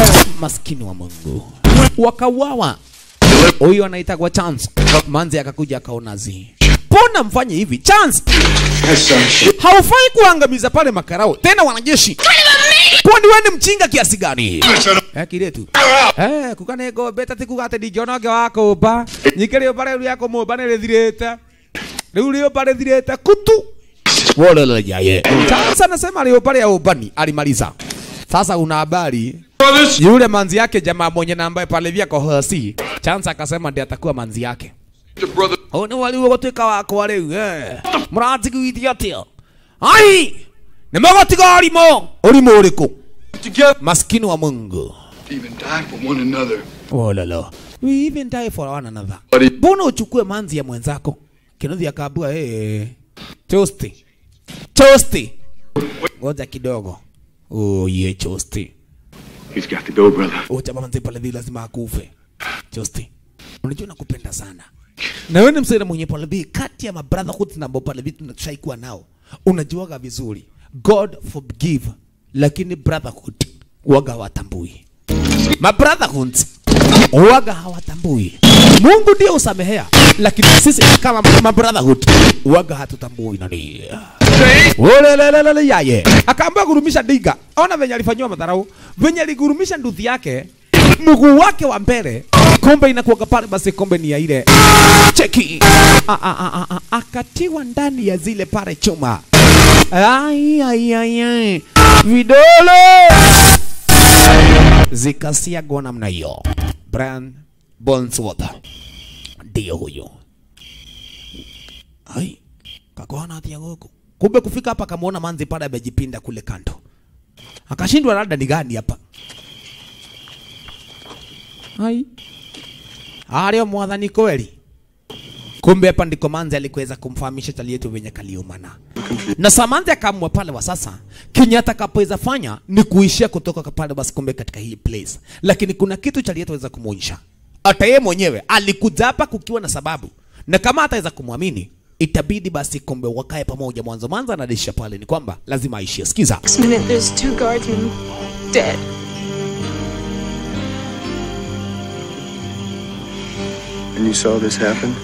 maskini wa Mungu wakauawa. Huyu anaitagwa Chance. Manzi akakuja akaona zi, mbona mfanye hivi Chance? Haufai kuangamiza pale makarao tena wanajeshi. Kwani wewe ni mchinga kiasi gani? Eh, kiretu. Eh, kukane go beta ti kugate di jono ge wako ba. Nyikere pare uri yako mo bane le direta. Riu rio pare direta kutu. Wole le yaye. Sasa nasema leo pale ya ubani alimaliza. Sasa una habari yule manzi yake jamaa mwenye na ambaye pale vya kohasi. Chance akasema ndiye atakuwa manzi yake. Oh, ni wali gotwika wako wale eh. Muratigiithia atia? Ai! Nĩ mũgotiga ũrimũ ũrimũ ũrĩkũ maskini wa Mungu Even die for one another. Oh la la. We even die for one another. Mbona uchukue manzi ya mwenzako? Kinothi akaambua eh, chosti chosti, ngoja kidogo. Oh ye chosti, He's got to go, brother. oh chama manzi pale vile lazima akufe. Chosti, unajua nakupenda sana na wewe ni msaidia mwenye pale vile kati ya mabrotherhood na ambao pale vile tunashai kuwa nao, unajuaga vizuri God forgive, lakini brotherhood waga watambui mabrotherhood waga hawatambui. Mungu ndio usamehea, lakini sisi kama mabrotherhood waga hatutambui nani. Olelelelele yaye akaambia kurumisha diga. Ona venye alifanyiwa madharau, venye aligurumisha nduthi yake mguu wake wa mbele, kombe inakuwaga pale, basi kombe ni ya ile cheki, A- a- a- a- a- akatiwa ndani ya zile pale chuma. Ai, ai, ai, ai. vidole zikasiagwa namna hiyo. Brian Bonsworth ndio huyo. Ai, kakona atia goko. Kumbe kufika hapa akamuona manzi pale amejipinda kule kando, akashindwa labda ni gani hapa. Ai, ario mwathani kweli. Kumbe hapa ndiko manzi alikuweza kumfahamisha chali yetu venye kaliumana na Samanzi akaamua pale wa sasa kenye atakapoweza fanya ni kuishia kutoka pale basi kumbe katika hii place, lakini kuna kitu cha aliyeweza kumuonyesha. Hata yeye mwenyewe alikuja hapa kukiwa na sababu, na kama ataweza kumwamini itabidi basi kumbe wakae pamoja mwanzo mwanzo. Anadisha pale ni kwamba lazima aishie. Sikiza, Next minute, there's two guardsmen dead. And you saw this happen?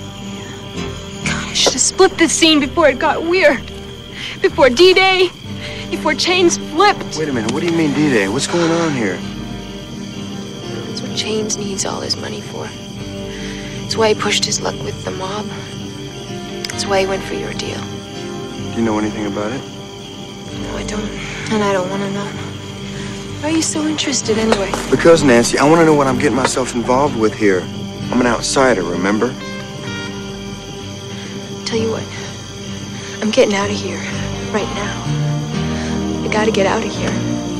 I should have split this scene before it got weird. Before D-Day. Before chains flipped. Wait a minute, what do you mean D-Day? What's going on here? That's what Chains needs all his money for. That's why he pushed his luck with the mob. That's why he went for your deal. Do you know anything about it? No, I don't. And I don't want to know. Why are you so interested anyway? Because, Nancy, I want to know what I'm getting myself involved with here. I'm an outsider, remember? Tell you what. I'm getting out of here. Right now. I gotta get out of here.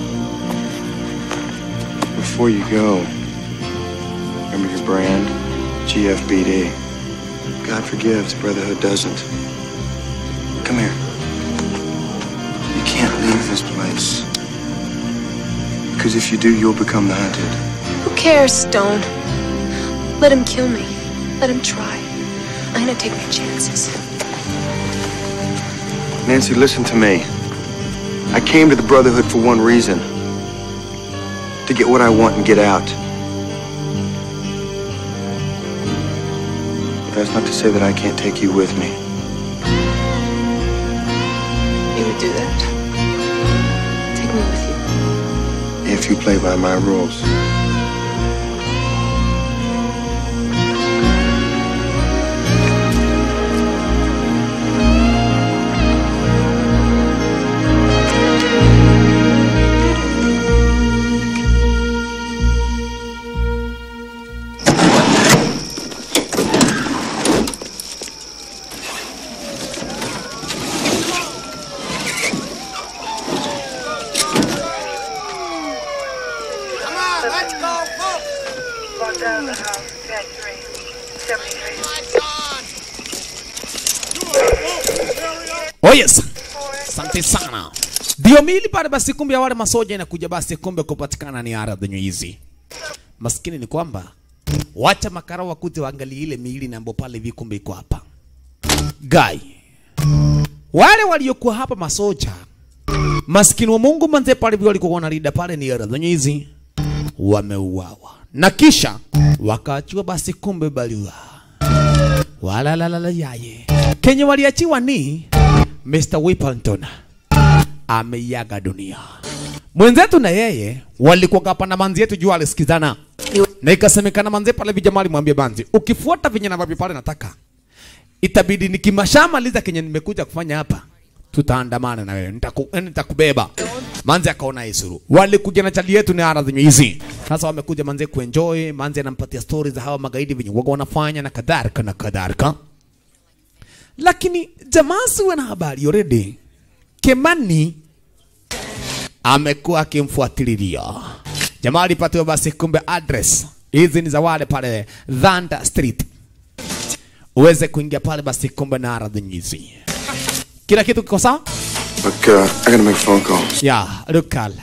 Before you go, remember your brand? GFBD. God forgives, Brotherhood doesn't. Come here. You can't leave this place. Because if you do, you'll become the hunted. Who cares, Stone? Let him kill me. Let him try. I'm gonna take my chances. Nancy, listen to me. I came to the Brotherhood for one reason. To get what I want and get out. But that's not to say that I can't take you with me. You would do that? Take me with you. If you play by my rules. Come on, let's go, folks. Walk down the house, tag three, 73. Oh yes. Asante sana. Ndio mili pale basi kumbe ya wale masoja inakuja basi kumbe kupatikana ni ara zenye hizi. Maskini ni kwamba wacha makara wakute waangalie ile miili na ambapo pale hivi kumbe iko hapa. Guy. Wale waliokuwa hapa masoja maskini wa Mungu manze pale hivi walikuwa wanarida pale ni ara zenye hizi. wameuawa na kisha wakaachiwa basi kumbe barua walalalala yaye kenye waliachiwa ni Mr. Whipperton ameiaga dunia mwenzetu na yeye walikuwa hapa na manzi yetu juu alisikizana na ikasemekana manzi pale vijamaa alimwambia manzi ukifuata venye navyo pale nataka itabidi nikimashamaliza kenye nimekuja kufanya hapa tutaandamana na wewe nitaku, eh, nitakubeba manzi akaona isuru walikuja na chali yetu ni aradhi hizi sasa wamekuja manzi kuenjoy manzi anampatia stories za hawa magaidi venye waga wanafanya na kadhalika na kadhalika lakini jamaa siwe na habari already Kemani amekuwa akimfuatilia jamaa alipatiwa basi kumbe address hizi ni za wale pale Dhanda Street uweze kuingia pale basi kumbe na aradhi hizi kila kitu kiko sawa Look, uh, I gotta make phone calls. ya Rukala,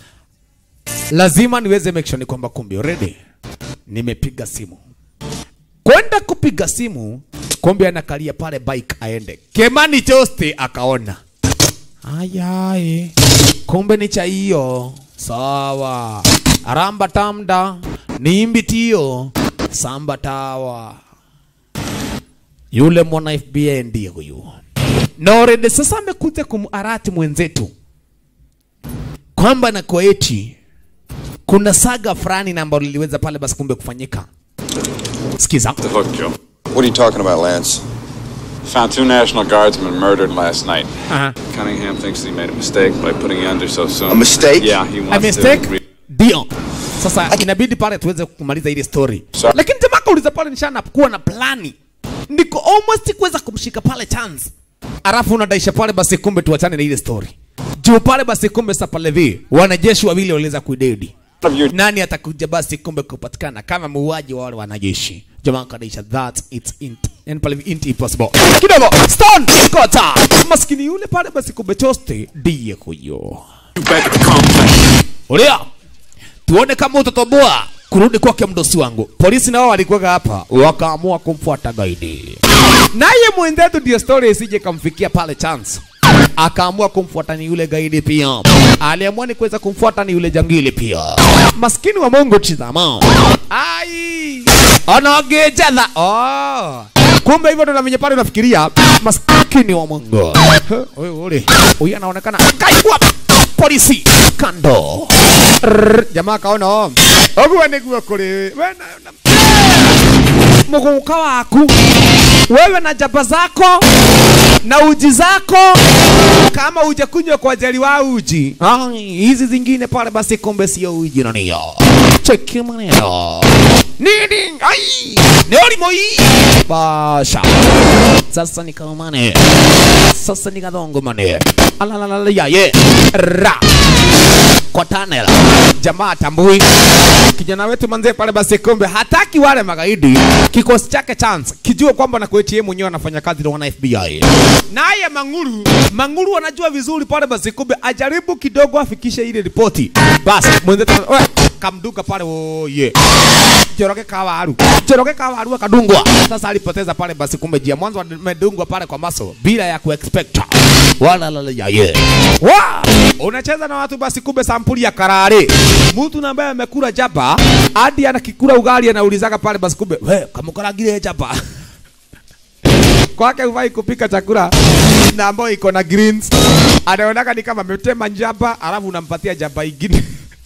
lazima niweze make sure ni kwamba kumbe already nimepiga simu. Kwenda kupiga simu, kumbe anakalia pale bike aende. Kemani Joste akaona ayaye, kumbe ni cha hiyo. Sawa, aramba tamda nimbi tio samba tawa. Yule mwana FBI ndiye huyu na already sasa amekuja kumarati mwenzetu kwamba na koeti kuna saga fulani na ambalo liliweza pale basi kumbe kufanyika. Sikiza. The hook, Joe. What are you talking about, Lance? Found two National Guardsmen murdered last night. Uh-huh. Cunningham thinks he made a mistake by putting you under so soon. A mistake? Yeah, he A wants mistake? to. Re- Ndio. Sasa inabidi pale tuweze kumaliza ile story. Sorry. Lakini jamaa kauliza pale nishana kuwa na plani. Niko almost kuweza kumshika pale chance. Alafu unadaisha pale basi kumbe tuachane na ile story. Juu pale basi kumbe sasa pale vi wanajeshi wawili waliweza kuidedi. Nani atakuja basi kumbe kupatikana kama muuaji wa wale wanajeshi? Jamaa kadaisha that it's int and pale int impossible. Kidogo stone kota. Maskini yule pale basi kumbe choste ndiye huyo. Ulia. Tuone kama utatoboa kurudi kwake mdosi wangu. Polisi nao walikuwa hapa wakaamua kumfuata gaidi. Naye mwenzetu ndio story isije kamfikia pale chance. Akaamua kumfuata ni yule gaidi pia. Aliamua ni kuweza kumfuata ni yule jangili pia. Maskini wa Mungu tizama. Ai! Anagejedha. Oh. Kumbe hivyo ndo na venye pale unafikiria maskini wa Mungu. Wewe ule. Huyu anaonekana kaibwa polisi kando. Rrrr, Jamaa kaona oh. Ogwa niguo kuri wewe muguka waku wewe na jaba zako na uji zako kama uje kunywa kwa jeli wa uji Ai, hizi zingine pale basi kumbe sio uji na niyo cheki maneno nini ai ni olimo hii basha sasa nikamane sasa nikadongo mane alalalala yaye ra kwa tunnel. Jamaa tambui kijana wetu manze pale basi kumbe hataki wale magaidi. Kikosi chake chance kijua kwamba na kwetu yeye mwenyewe anafanya kazi na wana FBI. Naye Manguru, Manguru anajua vizuri pale basi kumbe ajaribu kidogo afikishe ile ripoti. Basi mwenzetu we, kamduka pale oh yeah. Joroge kawaru. Joroge kawaru akadungwa. Sasa alipoteza pale basi kumbe jia mwanzo amedungwa pale kwa maso bila ya kuexpect. Wala la la ya yeah. Wa! Unacheza na watu basi kumbe sampuli ya karare. Mtu na ambaye amekula jaba hadi anakikula ugali anaulizaga pale basi kumbe we kamukaragire jaba. Kwake hufai kupika chakula na ambayo iko na greens. Anaonaka ni kama ametema njaba alafu unampatia jaba ingine.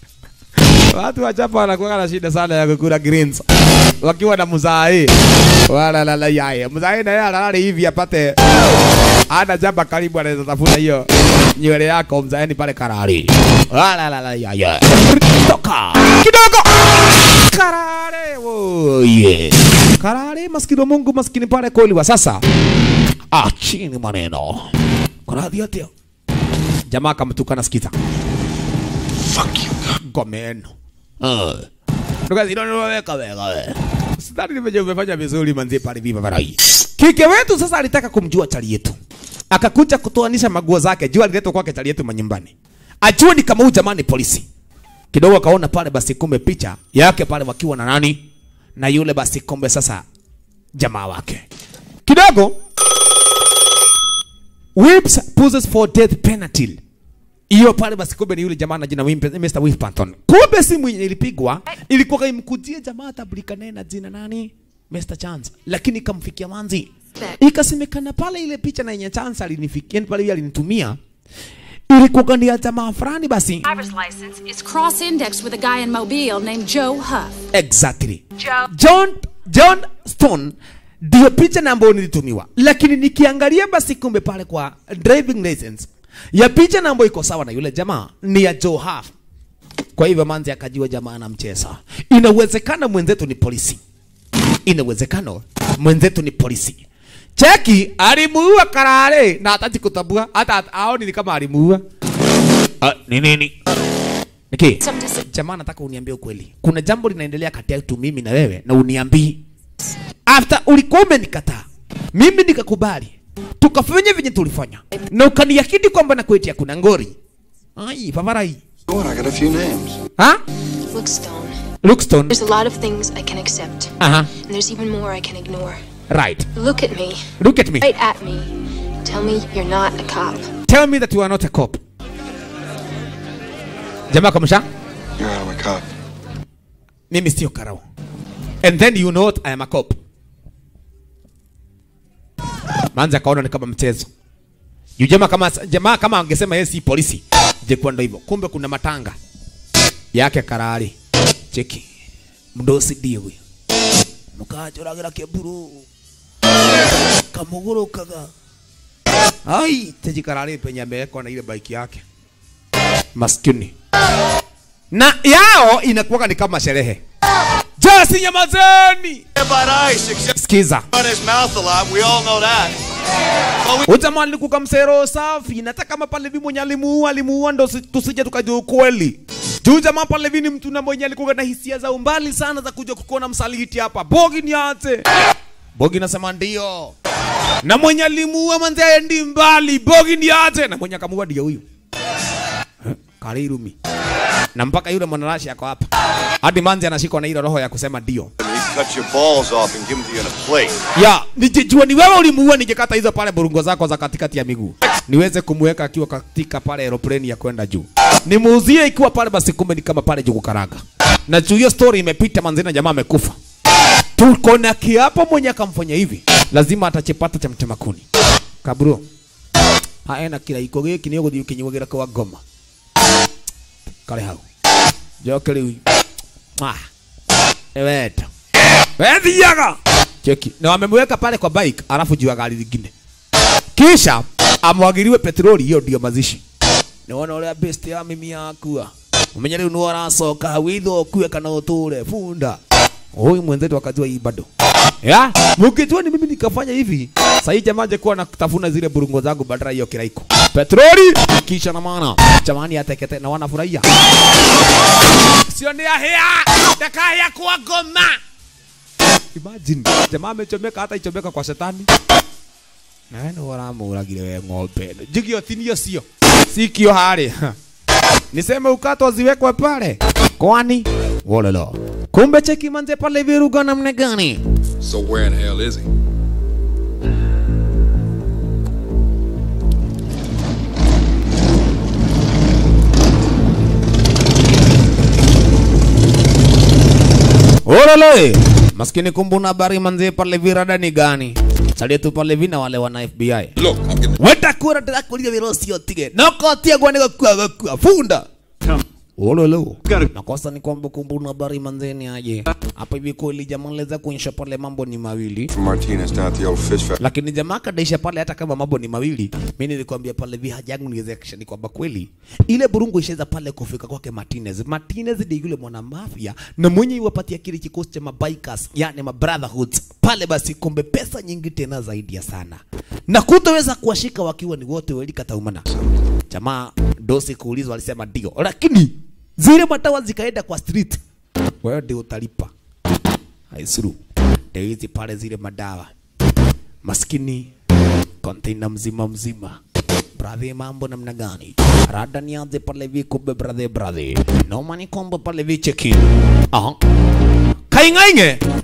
Watu wa Japa wanakuwa na shida sana ya kukula greens wakiwa na mzai wala la la yaye mzai na yeye analala hivi apate ana jamba karibu anaweza tafuta hiyo nywele yako mzaeni pale karari wala la la yaye toka kidogo karare oh yeah karare maskini wa Mungu maskini pale kweli wa sasa ah chini maneno kuna hadhi yote jamaa akamtukana sikiza fuck you gomeno uh. Tukazidonoweka weka we. Sidhani nimeje umefanya vizuri manzi pale viva varai. Kike wetu sasa alitaka kumjua chali yetu. Akakuja kutoanisha maguo zake. Jua aliletwa kwake chali yetu manyumbani. Ajue ni kama huyu jamani polisi. Kidogo akaona pale basi kumbe picha yake pale wakiwa na nani? Na yule basi kumbe sasa jamaa wake. Kidogo Whips poses for death penalty. hiyo pale basi kumbe ni yule jamaa na jina Wimpe- Mr. Whipperton. Kumbe simu yenye ilipigwa ilikuwa imkujia jamaa tabulikane na jina nani? Mr. Chance. Lakini ikamfikia manzi. Ikasemekana pale ile picha na yenye Chance alinifikia yani pale yeye alinitumia ilikuwa ni ya jamaa fulani basi. Driver's license is cross-indexed with a guy in Mobile named Joe Huff. Exactly. Joe. John John Stone ndio picha na ambayo nilitumiwa, lakini nikiangalia basi kumbe pale kwa driving license ya picha na ambayo iko sawa na yule jamaa ni ya Joe Huff. Kwa hivyo manzi akajua jamaa anamcheza. Inawezekana mwenzetu ni polisi, inawezekana mwenzetu ni polisi. Cheki alimuua Karare na hataki kutambua, hata aoni ni kama alimuua. Ah, ni nini? Niki, jamaa nataka uniambie ukweli. Kuna jambo linaendelea kati yetu mimi na wewe na uniambii. After ulikuwa umenikataa. Mimi nikakubali. Tukafanya venye tulifanya. Na ukaniahidi kwamba nakuetia kuna ngori. Ai, favarai. Go on, I got a few names. Ha? Look, Stone. Lookstone. There's a lot of things I can accept. Aha. And there's even more I can ignore. Right. Look at me. Look at me. Right at me. Tell me you're not a cop. Tell me that you are not a cop. Jamaa kamsha? You're out of a cop. Mimi sio karao. And then you know what? I am a cop. Manzi akaona ni kama mchezo. Yu jamaa kama jamaa kama angesema yeye si polisi. Je, kwa ndo hivyo. Kumbe kuna matanga yake karari. Cheki. Mdosi ndio huyo. Mukajuragira keburu. Kamugurukaga. Ai, teji karari penye amewekwa na ile bike yake. Maskini. Na yao inakuwa ni kama sherehe. Jasi nyamazeni. Sikiza. Run his mouth a lot. We all know that. Ujamaa alikuwa msero safi, nataka kama pale vi mwenye alimuua alimuua, ndo si- tusije tukajua ukweli. Juu jamaa pale vi ni mtu na mwenye alikuwa na hisia za umbali sana za kuja kukuona msaliti hapa. Bogi niache. Bogi nasema ndio. Na mwenye alimuua manzi aendi mbali. Bogi niache. Na mwenye akamuua ndio huyu. Eh, Karirumi. Na mpaka yule mwanarashi ako hapa. Hadi manzi anashikwa na ile roho ya kusema ndio. He cut your balls off and give them to you in a plate. Ya, nijijua ni wewe ulimuua, ningekata hizo pale burungo zako za katikati ya miguu, niweze kumweka akiwa katika pale aeroplane ya kwenda juu, nimuuzie ikiwa pale, basi kumbe ni kama pale juku karanga. Na juu hiyo story imepita manzina, jamaa amekufa. Tuko na kiapo, mwenye akamfanya hivi lazima atachepata cha mtema kuni. Kaburo haena kila iko giki ni uguthi ukinyugira kwa ngoma kale hau joke riu ah eweta wethiaga cheki na wamemweka pale kwa bike alafu juu ya gari lingine kisha amwagiriwe petroli hiyo ndio mazishi niwona uria best ya mimi yakua umenya riu ni aracoka witho kue kana uture funda huyu mwenzetu akajua hii bado ya mukijua ni mimi nikafanya hivi sahii jamaa angekuwa nakutafuna zile burungo zangu badala hiyo kiraiko petroli kisha na maana jamani atekete na wanafurahia sio ni ahia dakaya kwa goma imagine jamaa amechomeka hata ichomeka kwa shetani nawe nä waramå we ng'ombe ĩno. njigio tinio cio sikio harä niseme ukato ziwekwe pale kwani wololo kumbe cheki manze pale viruga namna gani So where in hell is he? Olole. Maskini kumbuna habari manze pale virada ni gani? Salia tu pale vina wale wana FBI. Look, I'm getting Weta kura tirakuria wira ucio tige. Noko tia gwane gakua gakua. Funda. Ololo. Nakosa ni kwamba kumbuna habari manzeni aje. Hapa hivi kweli jamaa anaweza kuonyesha pale mambo ni mawili. From Martinez down at the old fish factory. Lakini jamaa kadaisha pale hata kama mambo ni mawili. Mimi nilikwambia pale vi haja yangu niweze ni kwamba kweli ile burungu ishaweza pale kufika kwake Martinez. Martinez ndiye yule mwana mafia na mwenye iwapatia kile kikosi cha mabikers, yani ma brotherhoods pale, basi kumbe pesa nyingi tena zaidi ya sana, na kutoweza kuwashika wakiwa ni wote weli kataumana. Jamaa dosi kuulizwa alisema ndio, lakini zile matawa zikaenda kwa street, wewe ndio utalipa. Haisuru ndio hizi pale zile madawa maskini container mzima mzima Brother, mambo namna gani? Rada nianze pale vi kumbe brother brother. Noma ni kombo pale vi check in. Aha. Kaingainge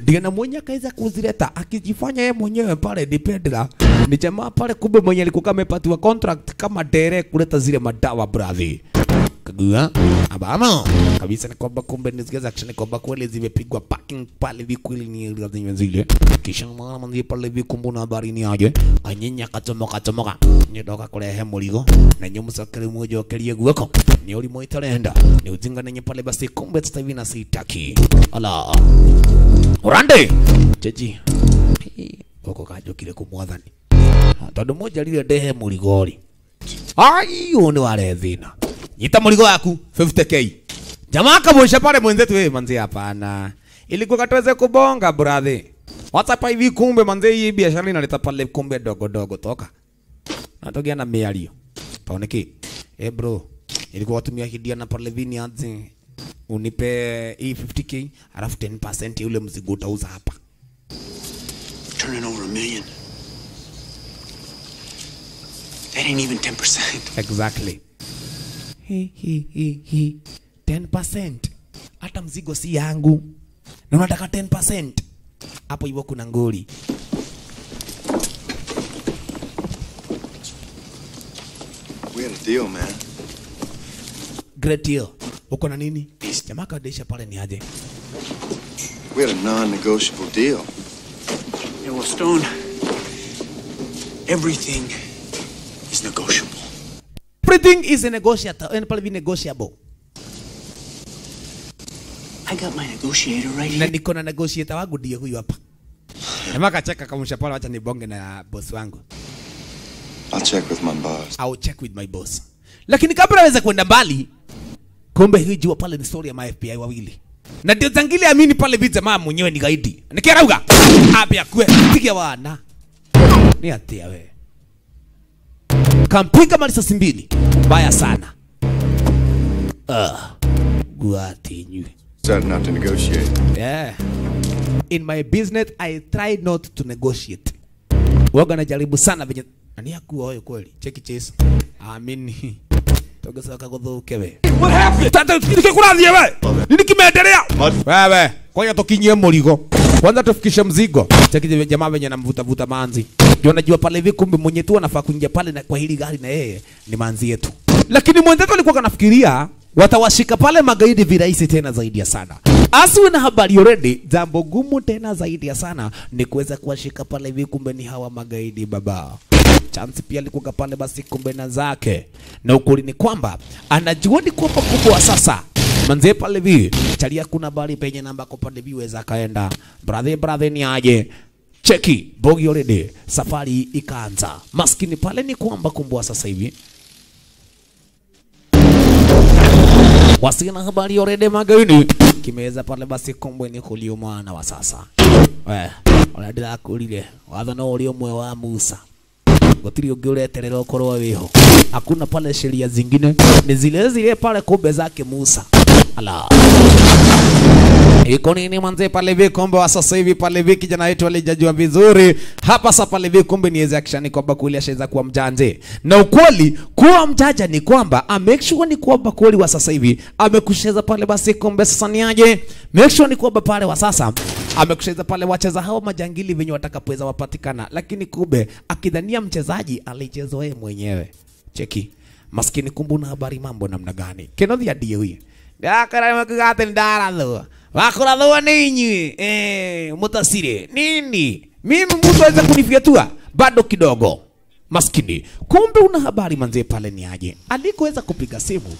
Diana mwenye akaweza kuzileta akijifanya yeye mwenyewe pale dipendera ni jamaa pale, kumbe mwenye alikuwa amepatiwa contract kama dere kuleta zile madawa brother kagua abama kabisa, ni kwamba kumbe ni zile action, ni kwamba kweli zimepigwa parking pale vikwili ni zile zile, kisha mwana mwanzi pale vikumbu na habari ni aje anyenya kachomoka chomoka nyodoka kurehe murigo na nyumusakiri mujokerie guoko ni uri moitarenda ni ujinga nenye pale basi, kumbe sasa hivi na sitaki ala urande jeji goko kajokire kumwathani tondu moja rire ndehe murigori ai ni ware thina nyita murigo waku 50k jamaa kabosha pale mwenzetu wewe manzi hapana ilikuwa katuweze kubonga brother WhatsApp hivi kumbe manze hii biashara inaleta pale kumbe dogo dogo toka natogea na miario taoneki eh bro ilikuwa watumia hidia na pale vini aje unipe hii 50k alafu 10% ya ule mzigo utauza hapa Turning over a million. That ain't even 10%. exactly hi, hi, hi, hi. 10% hata mzigo si yangu na unataka 10% hapo hivyo kuna ngori We had a deal, man. great deal uko na nini jamaa kadesha pale ni aje We had a non-negotiable deal. Yeah, well, Stone, everything is negotiable. everything is negotiable and pale vi negotiable I got my negotiator right na here. niko na negotiator wangu ndiye huyu hapa jamaa kacheka kamusha pale wacha nibonge na boss wangu I'll check with my boss. I'll check with my boss. Lakini kabla aweze kwenda mbali, kumbe hii jua pale ni story ya ma FBI wawili. Na ndio zangili amini pale vita jamaa mwenyewe ni gaidi. Nikirauga. Apia kwe piga wana. Ni atia we. Kampiga marisasi mbili. Mbaya sana. Ah. Guati nywe. Decided not to negotiate. Yeah. In my business I try not to negotiate. Waga najaribu sana venye nani akuwa wewe kweli. Cheki chase. Amini. Togesoka guthuke we. What happened? Tata nikikurathie we. Nini kimeendelea? Wewe, ngoja tukinyie murigo. Kwanza tufikishe mzigo. Cheki je- jamaa venye anamvuta vuta manzi. Ndio najua pale hivi kumbe mwenye tu anafaa kuingia pale na kwa hili gari na yeye ni manzi yetu. Lakini mwenzetu alikuwa anafikiria watawashika pale magaidi virahisi tena zaidi ya sana. Asiwe na habari already, jambo gumu tena zaidi ya sana ni kuweza kuwashika pale hivi, kumbe ni hawa magaidi baba. Chance pia alikuwa pale basi, kumbe na zake, na ukweli ni kwamba anajua ni kwamba kubwa sasa manze pale vi chalia kuna bali penye namba kwa pale vi weza kaenda brother brother ni aje cheki bogi already safari ikaanza maskini pale ni kwamba kumbwa sasa hivi wasina habari already magaini kimeweza pale basi kumbwe ni kulio mwana wa sasa we oradira kulire watho no uri umwe wa Musa gutiri ungi ureterera ukorwo wiho hakuna pale sheria zingine ni zile zile pale kumbe zake Musa ala Iko nini manze pale hivi kombe wa sasa hivi pale hivi kijana wetu alijajua vizuri hapa sasa pale hivi kumbe ni eze action kwamba kweli ashaweza kuwa mjanje na ukweli kuwa mjanja ni kwamba a make sure ni kwamba kweli wa sasa hivi amekusheza pale basi kumbe sasa ni aje make sure ni kwamba pale wa sasa amekusheza pale wacheza hao majangili venye watakapoweza wapatikana lakini kumbe akidhania mchezaji alichezwa yeye mwenyewe cheki maskini kumbu na habari mambo namna gani kenothi adie huyu ndakara makigate ndarathwa wakurathwa ni inyui eh mutasire nini mimi mtu aweza kunifyatua bado kidogo maskini kumbe una habari manze pale ni aje alikoweza kupiga simu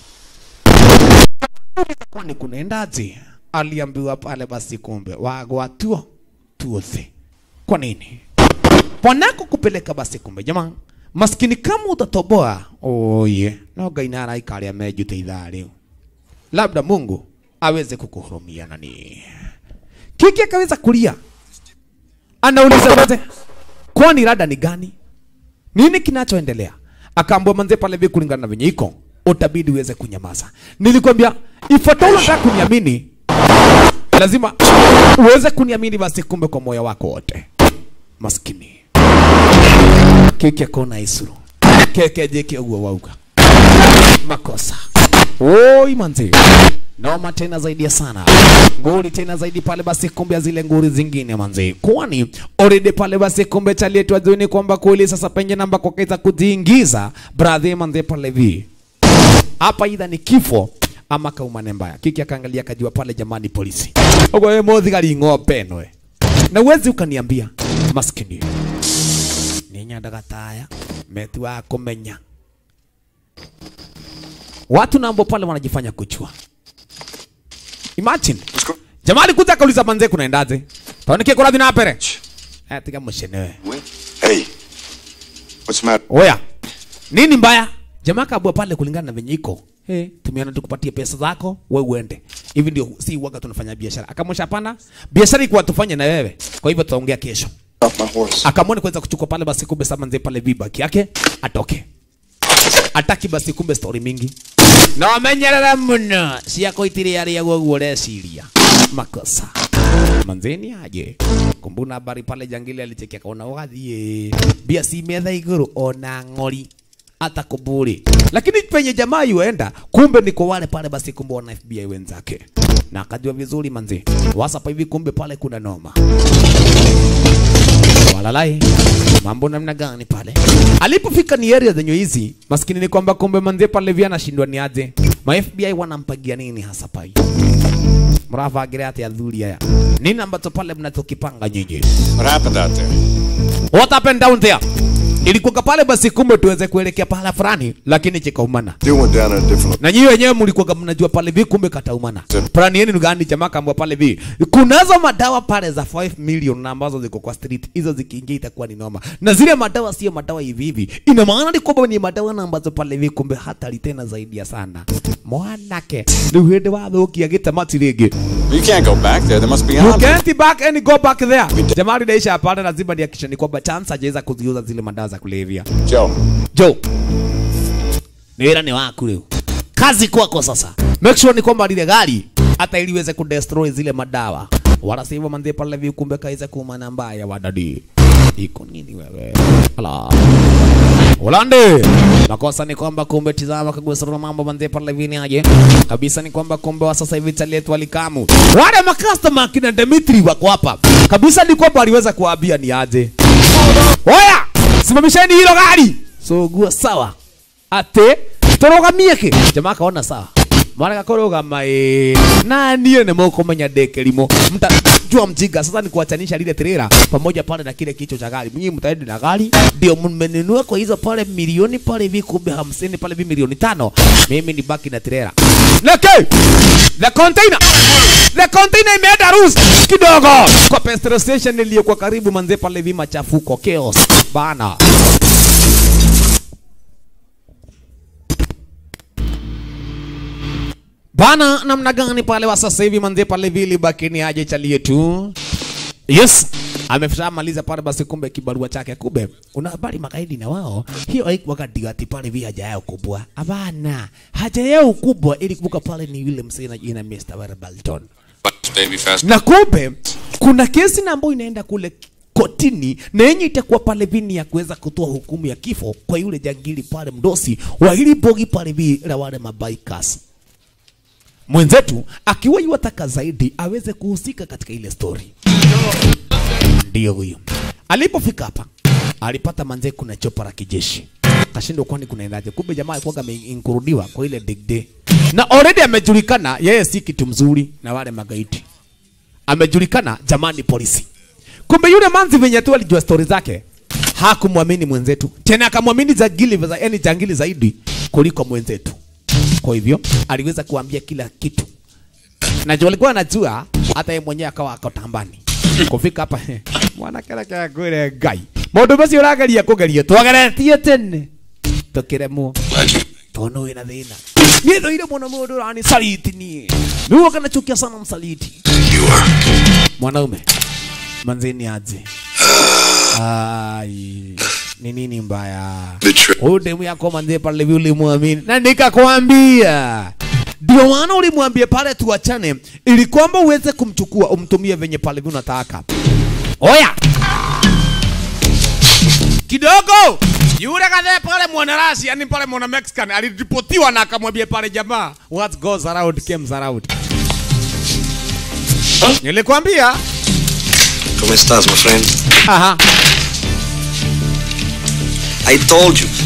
kwani kunaendaje aliambiwa pale basi kumbe wagwa tuo tuothe kwa nini pwanako kupeleka basi kumbe jamaa maskini kama utatoboa oye no ngai naraikaria mejute ithaa riu labda mungu aweze kukuhurumia nani kiki akaweza kulia anauliza manze kwani rada ni gani nini kinachoendelea akaambua manze pale vi kulingana na venye iko utabidi uweze kunyamaza nilikwambia ifuatao unataka kuniamini lazima uweze kuniamini basi kumbe kwa moyo wako wote maskini kiki akona isuru keke jeke uo wauga makosa oi manzi noma tena zaidi ya sana nguri tena zaidi pale basi kumbe ya zile nguri zingine manzi kwani already pale basi kumbe chalietwa juni kwamba kweli sasa penye namba kwa kaisa kujiingiza brother manzi pale vi hapa idha ni kifo ama kaumane mbaya kiki akaangalia akajua pale jamani polisi ogo wewe mothigari ng'ombe ĩno we na uwezi ukaniambia maskini nĩ nyandaga taya meti wa kũmenya watu nambo pale wanajifanya kuchua imagine jamaa alikuja akauliza manze kunaendaje taonikie kurathi na pere eh tiga mshenewe Hey, what's the matter? oya nini mbaya jamaa kabua pale kulingana na venye iko hey, tumiana tukupatie pesa zako we uende hivi ndio si waga tunafanya biashara akamwesha hapana biashara ikuwa tufanye na wewe kwa hivyo tutaongea kesho Off my horse. akamwona kuweza kuchukua pale basi kumbe sama nzee pale vibaki yake atoke ataki basi kumbe story mingi na wamenyerera muno ciako itiri aria guo reciria makosa manzeni aje kumbuna habari pale jangili alichekia kaona wathie bia si metha iguru ona ng'ori hata kuburi lakini penye jamaa yuenda kumbe ni kwa wale pale basi kumbe wana FBI wenzake na akajua vizuri manzi wasapa hivi kumbe pale kuna noma walalai mambo namna gani pale alipofika ni area zenye hizi maskini ni kwamba kumbe manze pale vya anashindwa ni aje ma FBI wanampagia nini hasa pai mravagira ati athuri aya nini ambacho pale mnachokipanga nyinyi What happened out there? what happened down there ilikuwa pale basi kumbe tuweze kuelekea pahala fulani lakini chikaumana They went down a different. na nyinyi wenyewe mlikuwa mnajua pale vi kumbe kataumana plani yenu ni gani jamaa kaambia pale vi kunazo madawa pale za 5 million na ambazo ziko kwa street hizo zikiingia itakuwa ni noma na zile madawa sio madawa hivi hivi ina maana ni kwamba ni madawa na ambazo pale vi kumbe hatari tena zaidi ya sana mwanake ni hende wathukia gitamati rĩngĩ You can't go back there. There must be You armor. can't back and go back there. Jamaa lidaisha hapana, lazima nihakikishe ni kwamba chance hajaweza kuziuza zile madawa za kulevya. Joe. Joe. Ni wĩra nĩ waku rĩu. Kazi kwako sasa. Make sure ni kwamba lile gari hata ili iweze kudestroy zile madawa. Wala sivyo manze pale hivi kumbe kaiza kuumana mbaya wadadi. Iko nini wewe? Ala. Ulande. Makosa ni kwamba kumbe tizama kagusura mambo manze pale hivi ni aje. Kabisa ni kwamba kumbe wa sasa hivi chalet walikamu. Wale makastoma kina Dimitri wako hapa. Kabisa ni kwamba aliweza kuambia ni aje. Oya! Simamisheni hilo gari. So gua sawa. Ate torogamie ki. Jamaa kaona sawa. Mwana kakorogama eh na niye ne moko menya deke limo. Mta jua mjinga sasa ni kuachanisha lile trailer pamoja pale na kile kichwa cha gari. Mnyinyi mtaenda na gari ndio mmenunua kwa hizo pale milioni pale hivi kumbe 50 pale hivi milioni tano. Mimi ni baki na trailer. Leke! The container! The container imeenda rules kidogo kwa petrol station iliyokuwa karibu manze pale hivi machafuko chaos bana. Bana, namna gani pale wa sasa hivi manze pale vili bakini aje chalie tu. Yes, ameshamaliza pale basi, kumbe kibarua chake. Kumbe una habari magaidi na wao, hiyo haikuwa digati pale vile haja yao kubwa. Hapana, haja yao kubwa ili kubuka pale ni yule msee na jina Mr. Warbalton. Baby fast. Na kumbe kuna kesi na ambayo inaenda kule kotini na yenye itakuwa pale vini ya kuweza kutoa hukumu ya kifo kwa yule jangili pale mdosi wa hili bogi pale vi la wale mabikers mwenzetu akiwa yuwataka zaidi aweze kuhusika katika ile story. Ndio huyo. Alipofika hapa alipata manze kuna chopa la kijeshi, kashindwa kwani kunaendaje? Kumbe jamaa alikuwa ameinkurudiwa kwa ile digde na already amejulikana yeye si kitu mzuri na wale magaidi, amejulikana jamani polisi. Kumbe yule manzi venye tu alijua stori zake hakumwamini mwenzetu tena, akamwamini jangili, yani jangili zaidi kuliko mwenzetu. Kwa hivyo aliweza kuambia kila kitu, na jo alikuwa anajua, hata yeye mwenyewe akawa ako tambani kufika hapa mwana kera kera gwire ngai mundu macio urageria kugeria twageretie tene tukiremwo tono wina thina niĩ ndoire mũno mũndũ ũrani saliti niĩ nĩguo kanachukia sana msaliti mwanaume manzeni aje ai ni nini mbaya huyu demu yako manze pale hivi ulimwamini na nikakwambia ndio maana ulimwambia pale tuachane ili kwamba uweze kumchukua umtumie venye pale hivi unataka oya kidogo yule kadhe pale mwana Russia, yani pale mwana Mexican aliripotiwa na akamwambia pale jamaa, what goes around comes around. Nilikwambia. ¿Cómo estás, my friend? Aha. I told you.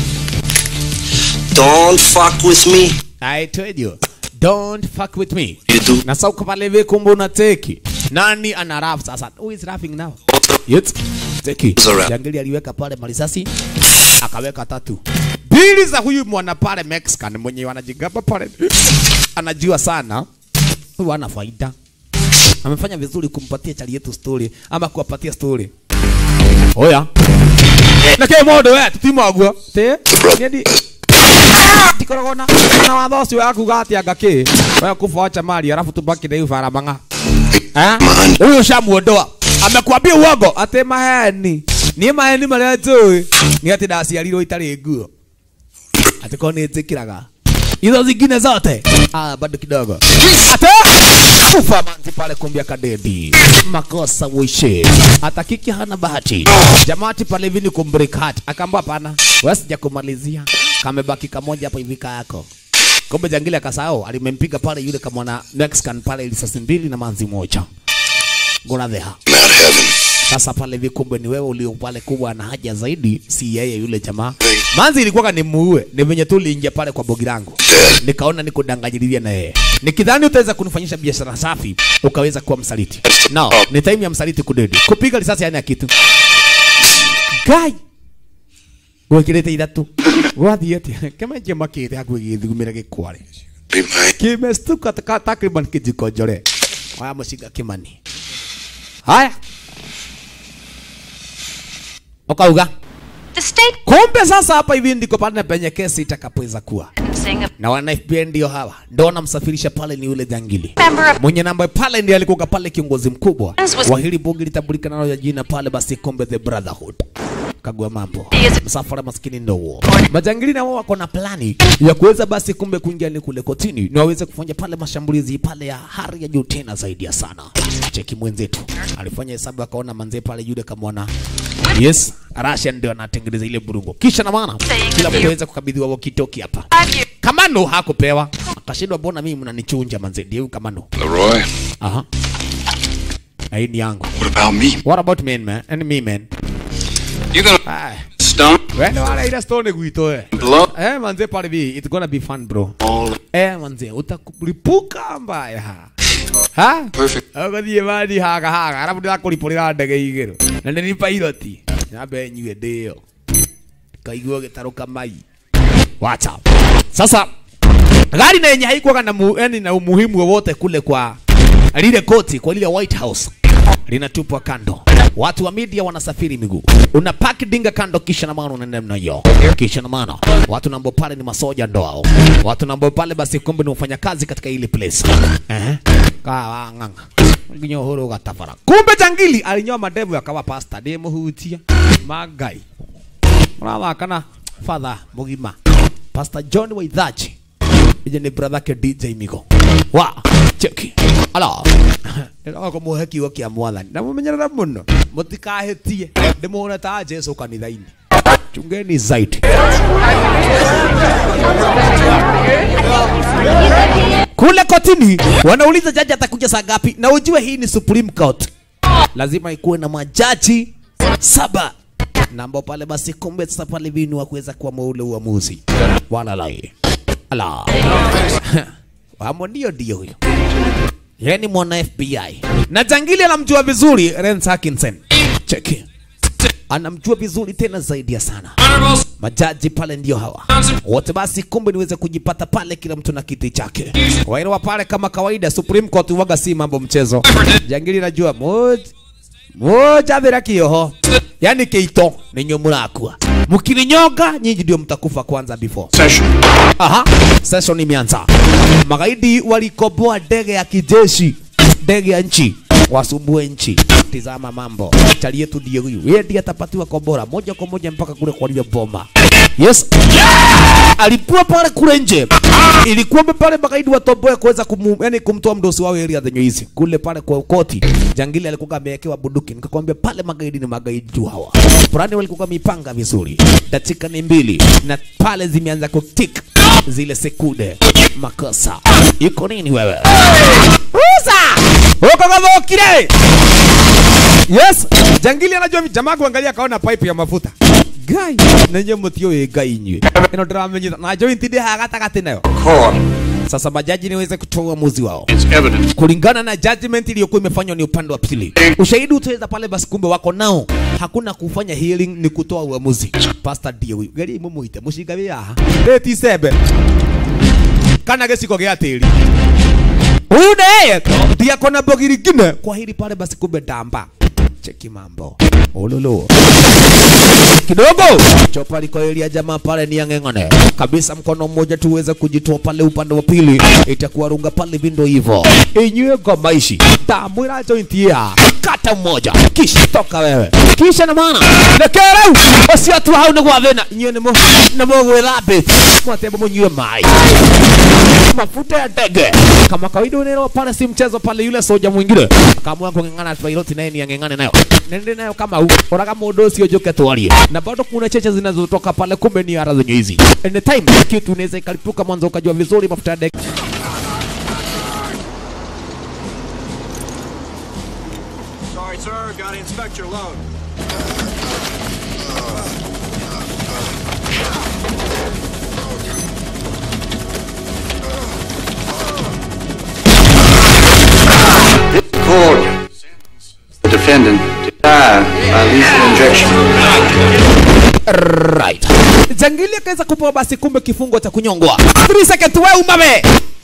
Don't fuck with me. I told you. Don't fuck with me. You do. Na sasa uko pale hivi kumbe unateki. Nani ana rap sasa? Who is rapping now? Yet. Teki. Jangili aliweka pale marisasi akaweka tatu. Bili za huyu mwana pale Mexican mwenye wanajigamba pale. Anajua sana. Huyu ana faida. Amefanya vizuri kumpatia chali yetu story ama kuwapatia story. Oya. Na ke modo we tutimagwo. Te. Nedi tikoragwo na na watho ũcio wa kuga atĩ anga kĩ we kubocha mali alafu tubaki na hiyo faramanga eh huyo shamuondoa amekwambia uongo atĩ maheni niĩ maheni marĩa njũĩ nĩ atĩ ndaciarirwo itarĩ nguo atĩ ko nĩ njĩkĩraga hizo zingine zote ah, bado kidogo ate kufa manzi pale kumbia kadedi makosa wishe hata kiki hana bahati jamati pale hivi ni kumbreak heart akaamba hapana wewe sija kumalizia kamebaki kamoja hapo hivi yako kumbe jangili akasahau alimempiga pale yule kamwana Mexican pale risasi mbili na manzi moja gona theha sasa pale hivi kumbe ni wewe ulio pale kubwa na haja zaidi si yeye yule jamaa manzi ilikuwa ni muue ni venye tu uliingia pale kwa bogi langu nikaona nikudanganyililia na yeye nikidhani utaweza kunifanyisha biashara safi ukaweza kuwa msaliti no ni time ya msaliti kudedi kupiga risasi yani ya kitu gai gwikirite ithatu gwathiĩ atia kemenje makĩte hakuhĩ gĩthugumĩre gĩkware kimestuka taka- takriban kijiko njore haya mũcinga kimani haya ukauga kumbe sasa hapa hivi ndiko pale penye kesi itakapoweza kuwa na wana FBI ndio hawa ndio wanamsafirisha pale ni yule jangili mwenye namba pale ndiye alikuwa pale kiongozi mkubwa wa hili bunge litambulika nalo ya jina pale basi kombe the brotherhood kagua mambo msafara maskini ndo huo majangili na wao wako na plani ya kuweza basi kumbe kuingia ni kule kotini na waweze kufanya pale mashambulizi pale ya hali ya juu tena zaidi ya sana cheki mwenzetu alifanya hesabu akaona manzee pale yule kamwona yes Russia ndio anatengeneza ile burungo kisha na maana kila mtu aweza kukabidhiwa walkie hapa kamano hakupewa akashindwa mbona mimi mnanichunja manzee ndio huyu kamano Leroy, aha Na hii ni yangu what about me? what about me man and me man You gonna Ah. stump? Wende wala ile stone gwito eh. Blow? Eh manze pale bi it's gonna be fun bro. Eh manze utakulipuka mbaya. Ha? Perfect. Agathie mani haga haga alafu ndakũripũrĩra ndege igĩrũ na nĩ ni pilot nyambe nyue ndĩyo kaigua gĩtarũka mai wacha sasa gari na yenye haikuwaga na, mu, yani na umuhimu wowote kule kwa lile koti kwa lile White House linatupwa kando. Watu wa media wanasafiri miguu, unapaki dinga kando, kisha na maana unaenda namna hiyo, kisha na maana watu nambo pale ni masoja ndo hao, watu nambo pale basi kumbe ni wafanyakazi katika ile place eh, kawa ng'ang'a nginyohoro gatafara. Kumbe jangili alinyoa madevu akawa pasta de muhutia magai murathakana father mugima Pastor John Waithachi ije ni brother ke DJ Migo wa cheki ala ndĩroka kũmũhe kiugo kĩa mwathani na mũmenyerera mũno mũtikahĩtie ndĩmuone ta Jesu kanitha-inĩ chungeni zaidi kule kotini wanauliza jaji atakuja saa ngapi na ujue hii ni Supreme Court lazima ikuwe na majaji saba na ambao pale basi kumbe sasa pale vinu wa kuweza kuamua ule uamuzi wala lai ala wamo ndio ndio huyo yeye ni mwana FBI na jangili anamjua vizuri Lance Atkinson cheki anamjua vizuri tena zaidi ya sana majaji pale ndio hawa wote basi kumbe niweze kujipata pale kila mtu na kiti chake waelewa pale kama kawaida Supreme Court waga si mambo mchezo jangili najua moja moja thira kioho yani keito ninyo murakua mkininyonga nyinyi ndio mtakufa kwanza before Session. aha session imeanza magaidi walikoboa ndege ya kijeshi ndege ya nchi wasumbue nchi tizama mambo chali yetu ndio huyu yeye ndiye atapatiwa kombora moja kwa moja mpaka kule kwa lile bomba yes alipua pale kule nje ilikuwa pale magaidi watomboe kuweza kumu, yani kumtoa mdosi wao area zenye hizi kule pale kwa koti. Jangili alikuwa amewekewa bunduki, nikakwambia pale magaidi ni magaidi tu hawa. Fulani walikuwa mipanga vizuri, dakika ni mbili na pale zimeanza kutik zile sekunde. Makosa iko nini wewe? Uza uko kadhokire Yes, jangili anajua jamaa kuangalia kaona pipe ya mafuta. Gai, nenye mutio we gai nywe. Ino ndĩramenyitha na joint ndĩ haha gatagatĩ nayo. Sasa majaji niweze kutoa uamuzi wao kulingana na judgment iliyokuwa imefanywa ni upande wa pili. Ushahidi utaweza pale, basi kumbe wako nao, hakuna kufanya hearing, ni kutoa uamuzi. Pastor ndio huyu gari mumuite mushinga wi haha reti sembe kana gĩciko gĩa tĩri huyu naye ndiye akona mbogiri ngine kwa hili pale, basi kumbe ndamba cheki mambo ululu kidogo chopa likoelia jamaa pale ni yang'eng'ane kabisa, mkono mmoja tu uweze kujitoa pale upande wa pili, itakuwa runga pale vindo hivyo inywe ngoma ici tamwira joint ya kata mmoja kisha toka wewe kisha na maana lekereu ucio tu hau nĩ gwa thĩna inyuĩ nĩ nĩ mũgwĩthambĩte mwatembe mũnyue maĩ mafuta ya ndege kama kawaida unaelewa pale si mchezo pale yule soja mwingine akaamua kung'ang'ana pilot naye ni ang'ang'ane nayo nende nayo kama huu oraga mũndũ ũcio njoke twarie na bado kuna cheche zinazotoka pale kumbe ni ara zenye hizi anytime kitu inaweza ikalipuka mwanzo ukajua vizuri mafuta ya ndege Sorry, sir. Gotta inspect your load. Court. The defendant to die by lethal injection. right jangili akaweza kupewa basi kumbe kifungo cha kunyongwa 3 seconds we umabe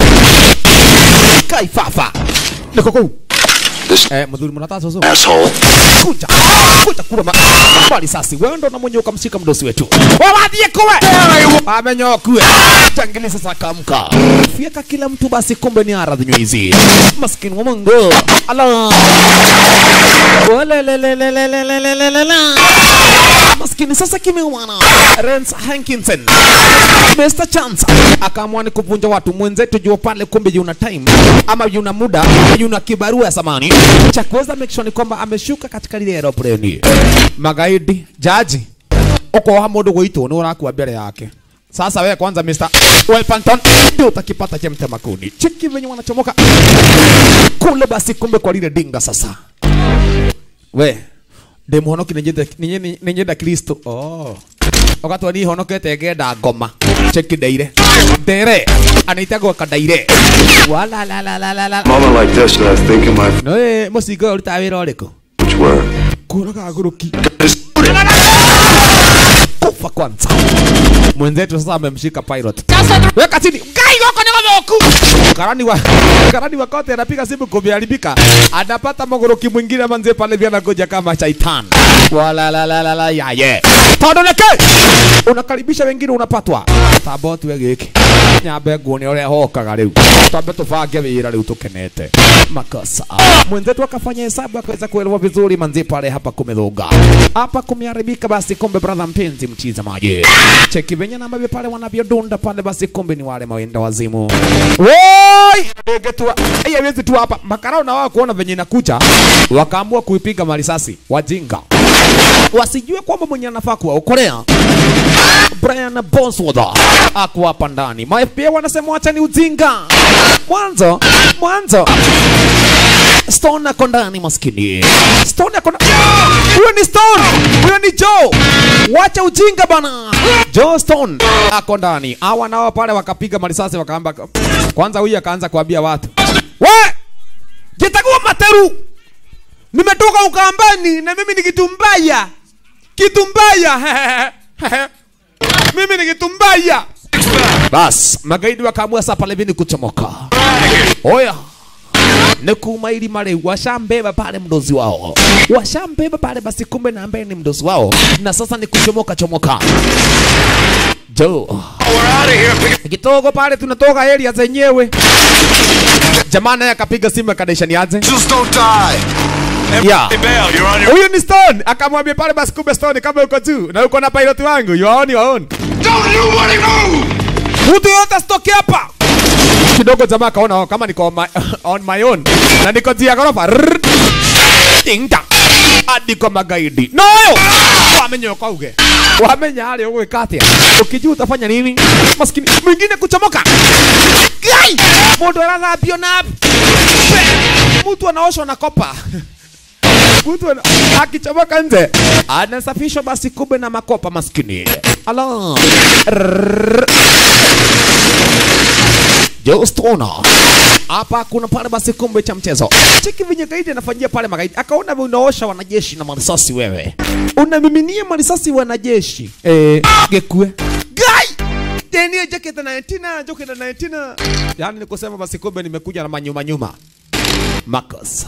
kaifafa niko kuu Eh, mzuri mnataka soso. Asshole. Kuja. Kuja kula ma. Bali sasi wewe ndo unamwenye ukamshika mdosi wetu. Wawadhie kuwe. Amenyokwe. Jangili sasa akamka. Fieka kila mtu basi kumbe ni aradhi hizi. Maskini wa Mungu. Allah. Wale le le le le le le le le le le. Maskini sasa kimeumana. Rance Hankinson. Mr. Chance akaamua ni kuvunja watu mwenzetu jua pale, kumbe yuna time ama yuna muda, yuna kibarua ya samani cha kuweza make sure ni kwamba ameshuka katika lile aeroplane. Magaidi, jaji uko ha mundu gwitu ni urakua mbere yake. Sasa wewe kwanza Mr. Welpanton ndio utakipata cha mtema kuni. Cheki venye wanachomoka kule, basi kumbe kwa lile dinga sasa. We ndimuhonoki ninyenda Kristo. Oh wakati ni honokete ngenda ngoma cheki ndaire ndere anaitagwo kandaire wala la la la la la Moment like this, I was thinking my no eh musingo urutaga wira ũrĩkũ which were. kũraga ngũrũki kufa kwanza mwenzetu sasa amemshika pilot weka chini ngai goko ni gothoku karani wa karani wa kote anapiga simu kumeharibika anapata mogoroki mwingine manze pale vya nagoja kama shaitan wala la la la la ya ye tondoneke unakaribisha wengine unapatwa tamba tu giki nyambe nguone uria hokaga riu twambe tubange wira riu tukenete makosa mwenzetu akafanya hesabu akaweza kuelewa vizuri manzi pale hapa kumedhuga hapa kumeharibika basi kumbe brother mpenzi mtizamaji cheki venye na ambavyo pale wanavyodunda pale basi kumbe ni wale mawenda wazimu woi ndege tu ai hawezi tu hapa makarao na wao kuona venye inakuja wakaamua kuipiga marisasi wajinga wasijue kwamba mwenye anafaa kuwaokolea Brian Bosworth ako hapa ndani. Ma FBI wanasema wacha ni ujinga. Mwanzo mwanzo Stone ako ndani maskini. Stone ako ndani. Huyo ni Stone. Huyo ni Joe. Wacha ujinga bana. Joe Stone ako ndani. Hawa nao pale wakapiga marisasi wakaamba kwanza huyu akaanza kuambia watu. We! Jitagua materu. Nimetoka Ukambani na mimi ni kitu mbaya. Kitu mbaya. mimi ni kitu mbaya. Bas, magaidi wakaamua sasa pale vini kuchomoka. Oya, ni kumaili male washambeba pale mdozi wao, washambeba pale basi, kumbe na ambaye ni mdozi wao, na sasa ni kuchomoka chomoka. Jo, kitogo pale tunatoka area zenyewe. Jamaa naye akapiga simu akadaisha niaje. Just don't die. Yeah. Everybody bail. You're on your Huyu ni Stone, akamwambia pale basi, kumbe Stone, kama uko juu na uko na pilot wangu, you are on your own. Don't you wanna move? Mtu yote asitoke hapa. kidogo jamaa akaona oh, kama niko on my, on my own na niko juu ya ghorofa Rrrr. Tinga. hadi kwa magaidi noyo wamenyoka uge wamenya hali ugwika atia ukijua utafanya nini maskini mwingine kuchomoka gai mundu arathambio na Pe- mtu anaoshwa na kopa mtu ana- akichomoka nje anasafishwa basi kumbe na makopa maskini ala Rrrr. Just ona hapa kuna pale basi kumbe cha mchezo. Cheki venye gaidi anafanyia pale magaidi, akaona wewe unaosha wanajeshi na marisasi wewe, unamiminia marisasi wanajeshi eh, gekue gai tenie jacket na 19 jacket na 19 yani ni kusema basi kumbe nimekuja na manyuma nyuma makosa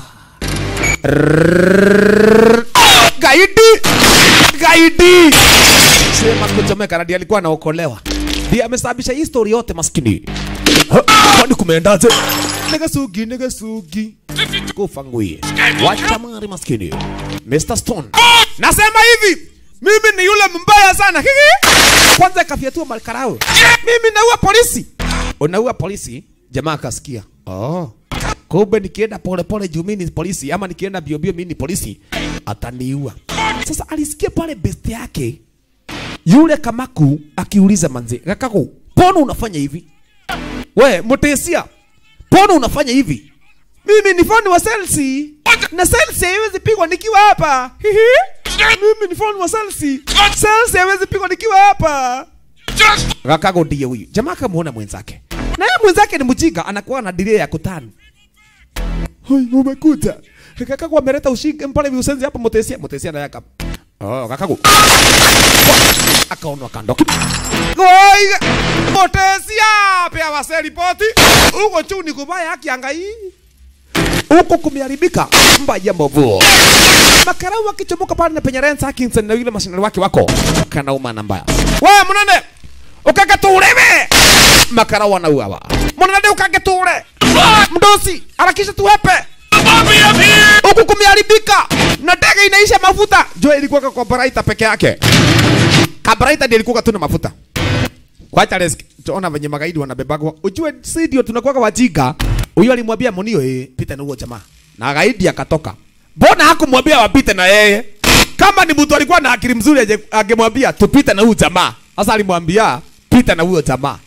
Rrrr. gaidi gaidi sema kuchomeka radi alikuwa anaokolewa ndiye amesababisha hii story yote maskini Ha, kwani kumeendaje negasugi negasugi kufa ngui wachamari maskini Mr. Stone nasema hivi mimi ni yule mbaya sana Hihi. kwanza ikafyatua makarao mimi naua polisi unaua polisi jamaa akasikia oh kumbe nikienda pole pole juu mimi ni polisi ama nikienda bio bio mimi ni polisi ataniua sasa alisikia pale best yake yule kamaku akiuliza manzi kakaku mbona unafanya hivi we mutesia mbona unafanya hivi mimi ni fani wa Chelsea na Chelsea haiwezi pigwa nikiwa hapa Hihi. mimi ni fani wa Chelsea Chelsea haiwezi pigwa nikiwa hapa kakaku ndiye huyu jamaa akamuona mwenzake na yeye mwenzake ni mjinga anakuwa na delay ya kutani Hoi, umekuja. Kakaku ameleta ushike mpale viusenzi hapa mutesia. Mutesia na yaka. Oh, kakaku. Akaonwa kando. Oi, mutesia pia wase ripoti. Uko chuni kubaya haki angai. Huko kumeharibika mbaya mbovu. Makarau wakichomoka pale na penye Rance Atkinson na yule mashinani wake wako. Kanauma na mbaya. Wewe mnane. Ukakaturebe. Makarau wanauawa. Mnane ukageture. Mdosi, harakisha tuwepe. Huku kumeharibika na ndege inaisha mafuta. Jo ilikuwa kwa Baraita peke yake. Kabaraita ndiye ilikuwa tu na mafuta. Kwacha risk. Tuona venye magaidi wanabebagwa. Ujue si ndio tunakuwa wajinga. Huyo alimwambia Munio eh, pita na huo jamaa. Na gaidi akatoka. Mbona hakumwambia wapite na yeye? Kama ni mtu alikuwa na akili mzuri aje- angemwambia tupite na huyo jamaa. Sasa alimwambia pita na huyo jamaa.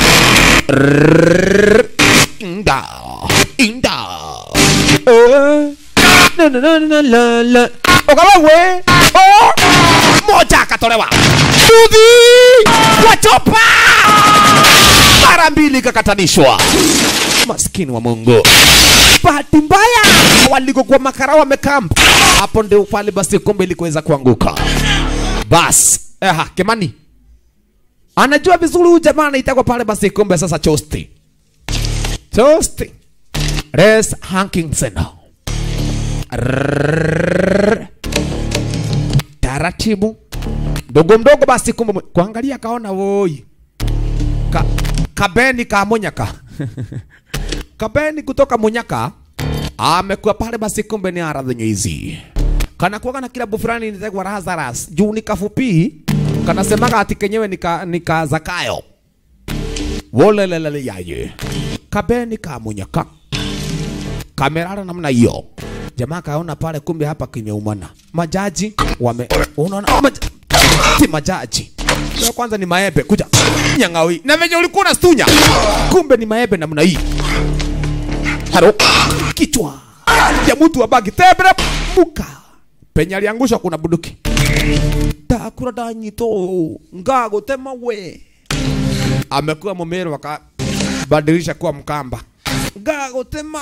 Rrrr. Inda. Inda. Eh. Na na na na la la. Ukawewe. Oh. Moja akatolewa. Dudhi. Wachopa. Mara mbili kakatanishwa. Maskini wa Mungu. Bahati mbaya walikokuwa makara wamekamp. Hapo ndio pale basi kombe ilikuweza kuanguka. Bas. Eha, Kemani. Anajua vizuri huyu jamaa anaitwa pale basi kombe sasa Chosti. Chosti. Res Hankinson. Rrrr. Taratibu. Mdogo mdogo basi kumbe mwe- kuangalia kaona woi. Ka, kabeni ka Munyaka. kabeni kutoka Munyaka amekuwa pale basi kumbe ni aradhi hizi. Kana kuwaga na kilabu fulani inaitwa Lazarus. Juu ni kafupi kanasemaga ati kenyewe nika, nika Zakayo. Wolelelele yaye. Kabeni ka Munyaka kamerara namna hiyo. Jamaa kaona pale, kumbe hapa kimeumana. Majaji wame unaona maj... si majaji Leo kwanza ni maembe kuja nyangawi na venye ulikuwa unastunya, kumbe ni maembe namna hii. Halo, kichwa ya mtu wa bagi tebre muka penye aliangusha kuna bunduki takura danyito ngago tema we amekuwa mumero wakabadilisha kuwa mkamba ngago tema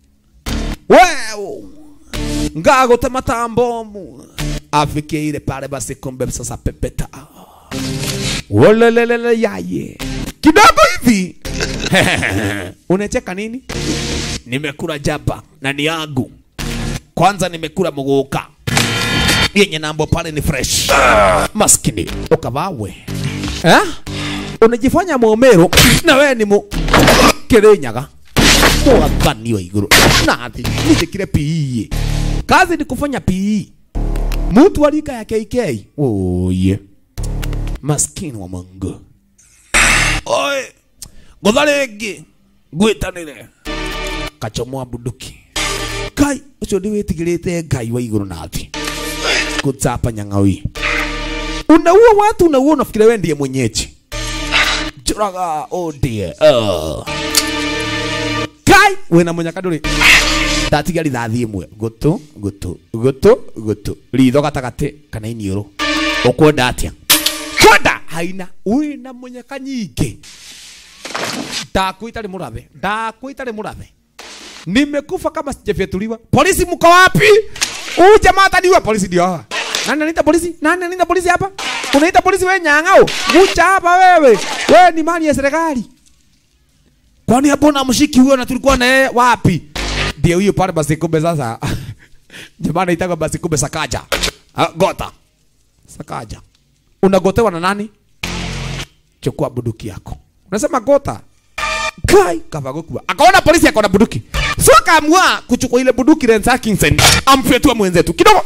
wewe ngagotema tambomu afikie ile pale basi kumbe sasa pepeta wolelelele yaye kidogo hivi unacheka nini nimekula jaba na ni yangu kwanza nimekula muguka yenye nambo pale ni fresh maskini ukavawe eh? unajifanya momero na wewe ni mu kirinyaga mwathani wa iguru nathi nijikire PE kazi ni kufanya PE mtu wa rika ya KK oye maskini wa Mungu oye ngotha rĩngĩ ngwitanire kachomoa bunduki kai ucio ndi witigirite ngai wa iguru na thi kutsapa nyang'awi unaua watu unaua unafikiria wewe ndiye mwenyeji juraga oh dear uh. kai wina munyakaduri ndatiga rithathi imwe gutu gutu gutu gutu ritho gatagati kana iniuru ukwenda atia kwenda haina wina munyaka nyingi ndakwita ri murathe ndakwita ri murathe nimekufa kama sijafyatuliwa polisi mko wapi huyu jamaa ataniua polisi ndio hawa nani anaita polisi nani anaita polisi hapa unaita polisi wewe nyang'ao mucha hapa wewe wewe ni mali ya serikali kwani hapo na mshiki huyo na tulikuwa na yeye wapi ndio huyo pale basi kumbe sasa jamaa anaitaka basi kumbe sakaja ah, gota sakaja unagotewa na nani chukua bunduki yako unasema gota kai kavago kubwa akaona polisi akaona bunduki so akaamua kuchukua ile bunduki Lance Atkinson amfyetua mwenzetu kidogo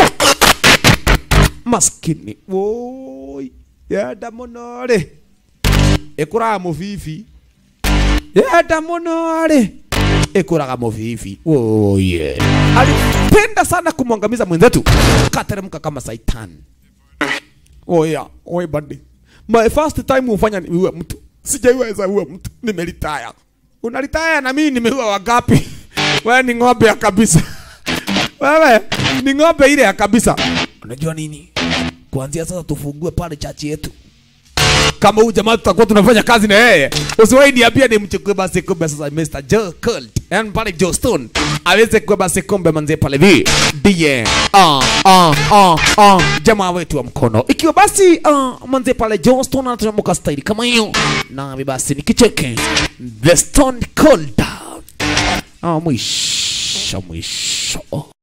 maskini woi yenda muno ri ikuraga mubibi yenda muno ri ikuraga mubibi oye alipenda sana kumwangamiza mwenzetu kateremka kama saitan oya oye bandi my first time ufanya niue mtu sijaiweza uwe mtu nimeritaya unaritaya na mimi nimeua wangapi wewe ni ng'ombe ya kabisa wewe ni ng'ombe ile ya kabisa unajua nini kuanzia sasa tufungue pale chachi yetu kama huyu jamaa tutakuwa tunafanya kazi na yeye usiwahi niambia nimchukue basi kumbe sasa Mr. Joe Colt yani pale Joe Stone aweze kuwa basi kumbe manze pale vi ndiye ah ah ah ah jamaa wetu wa mkono ikiwa basi ah manze pale Joe Stone anatamuka style kama hiyo na basi nikicheke the Stone Cold ah mwisho mwisho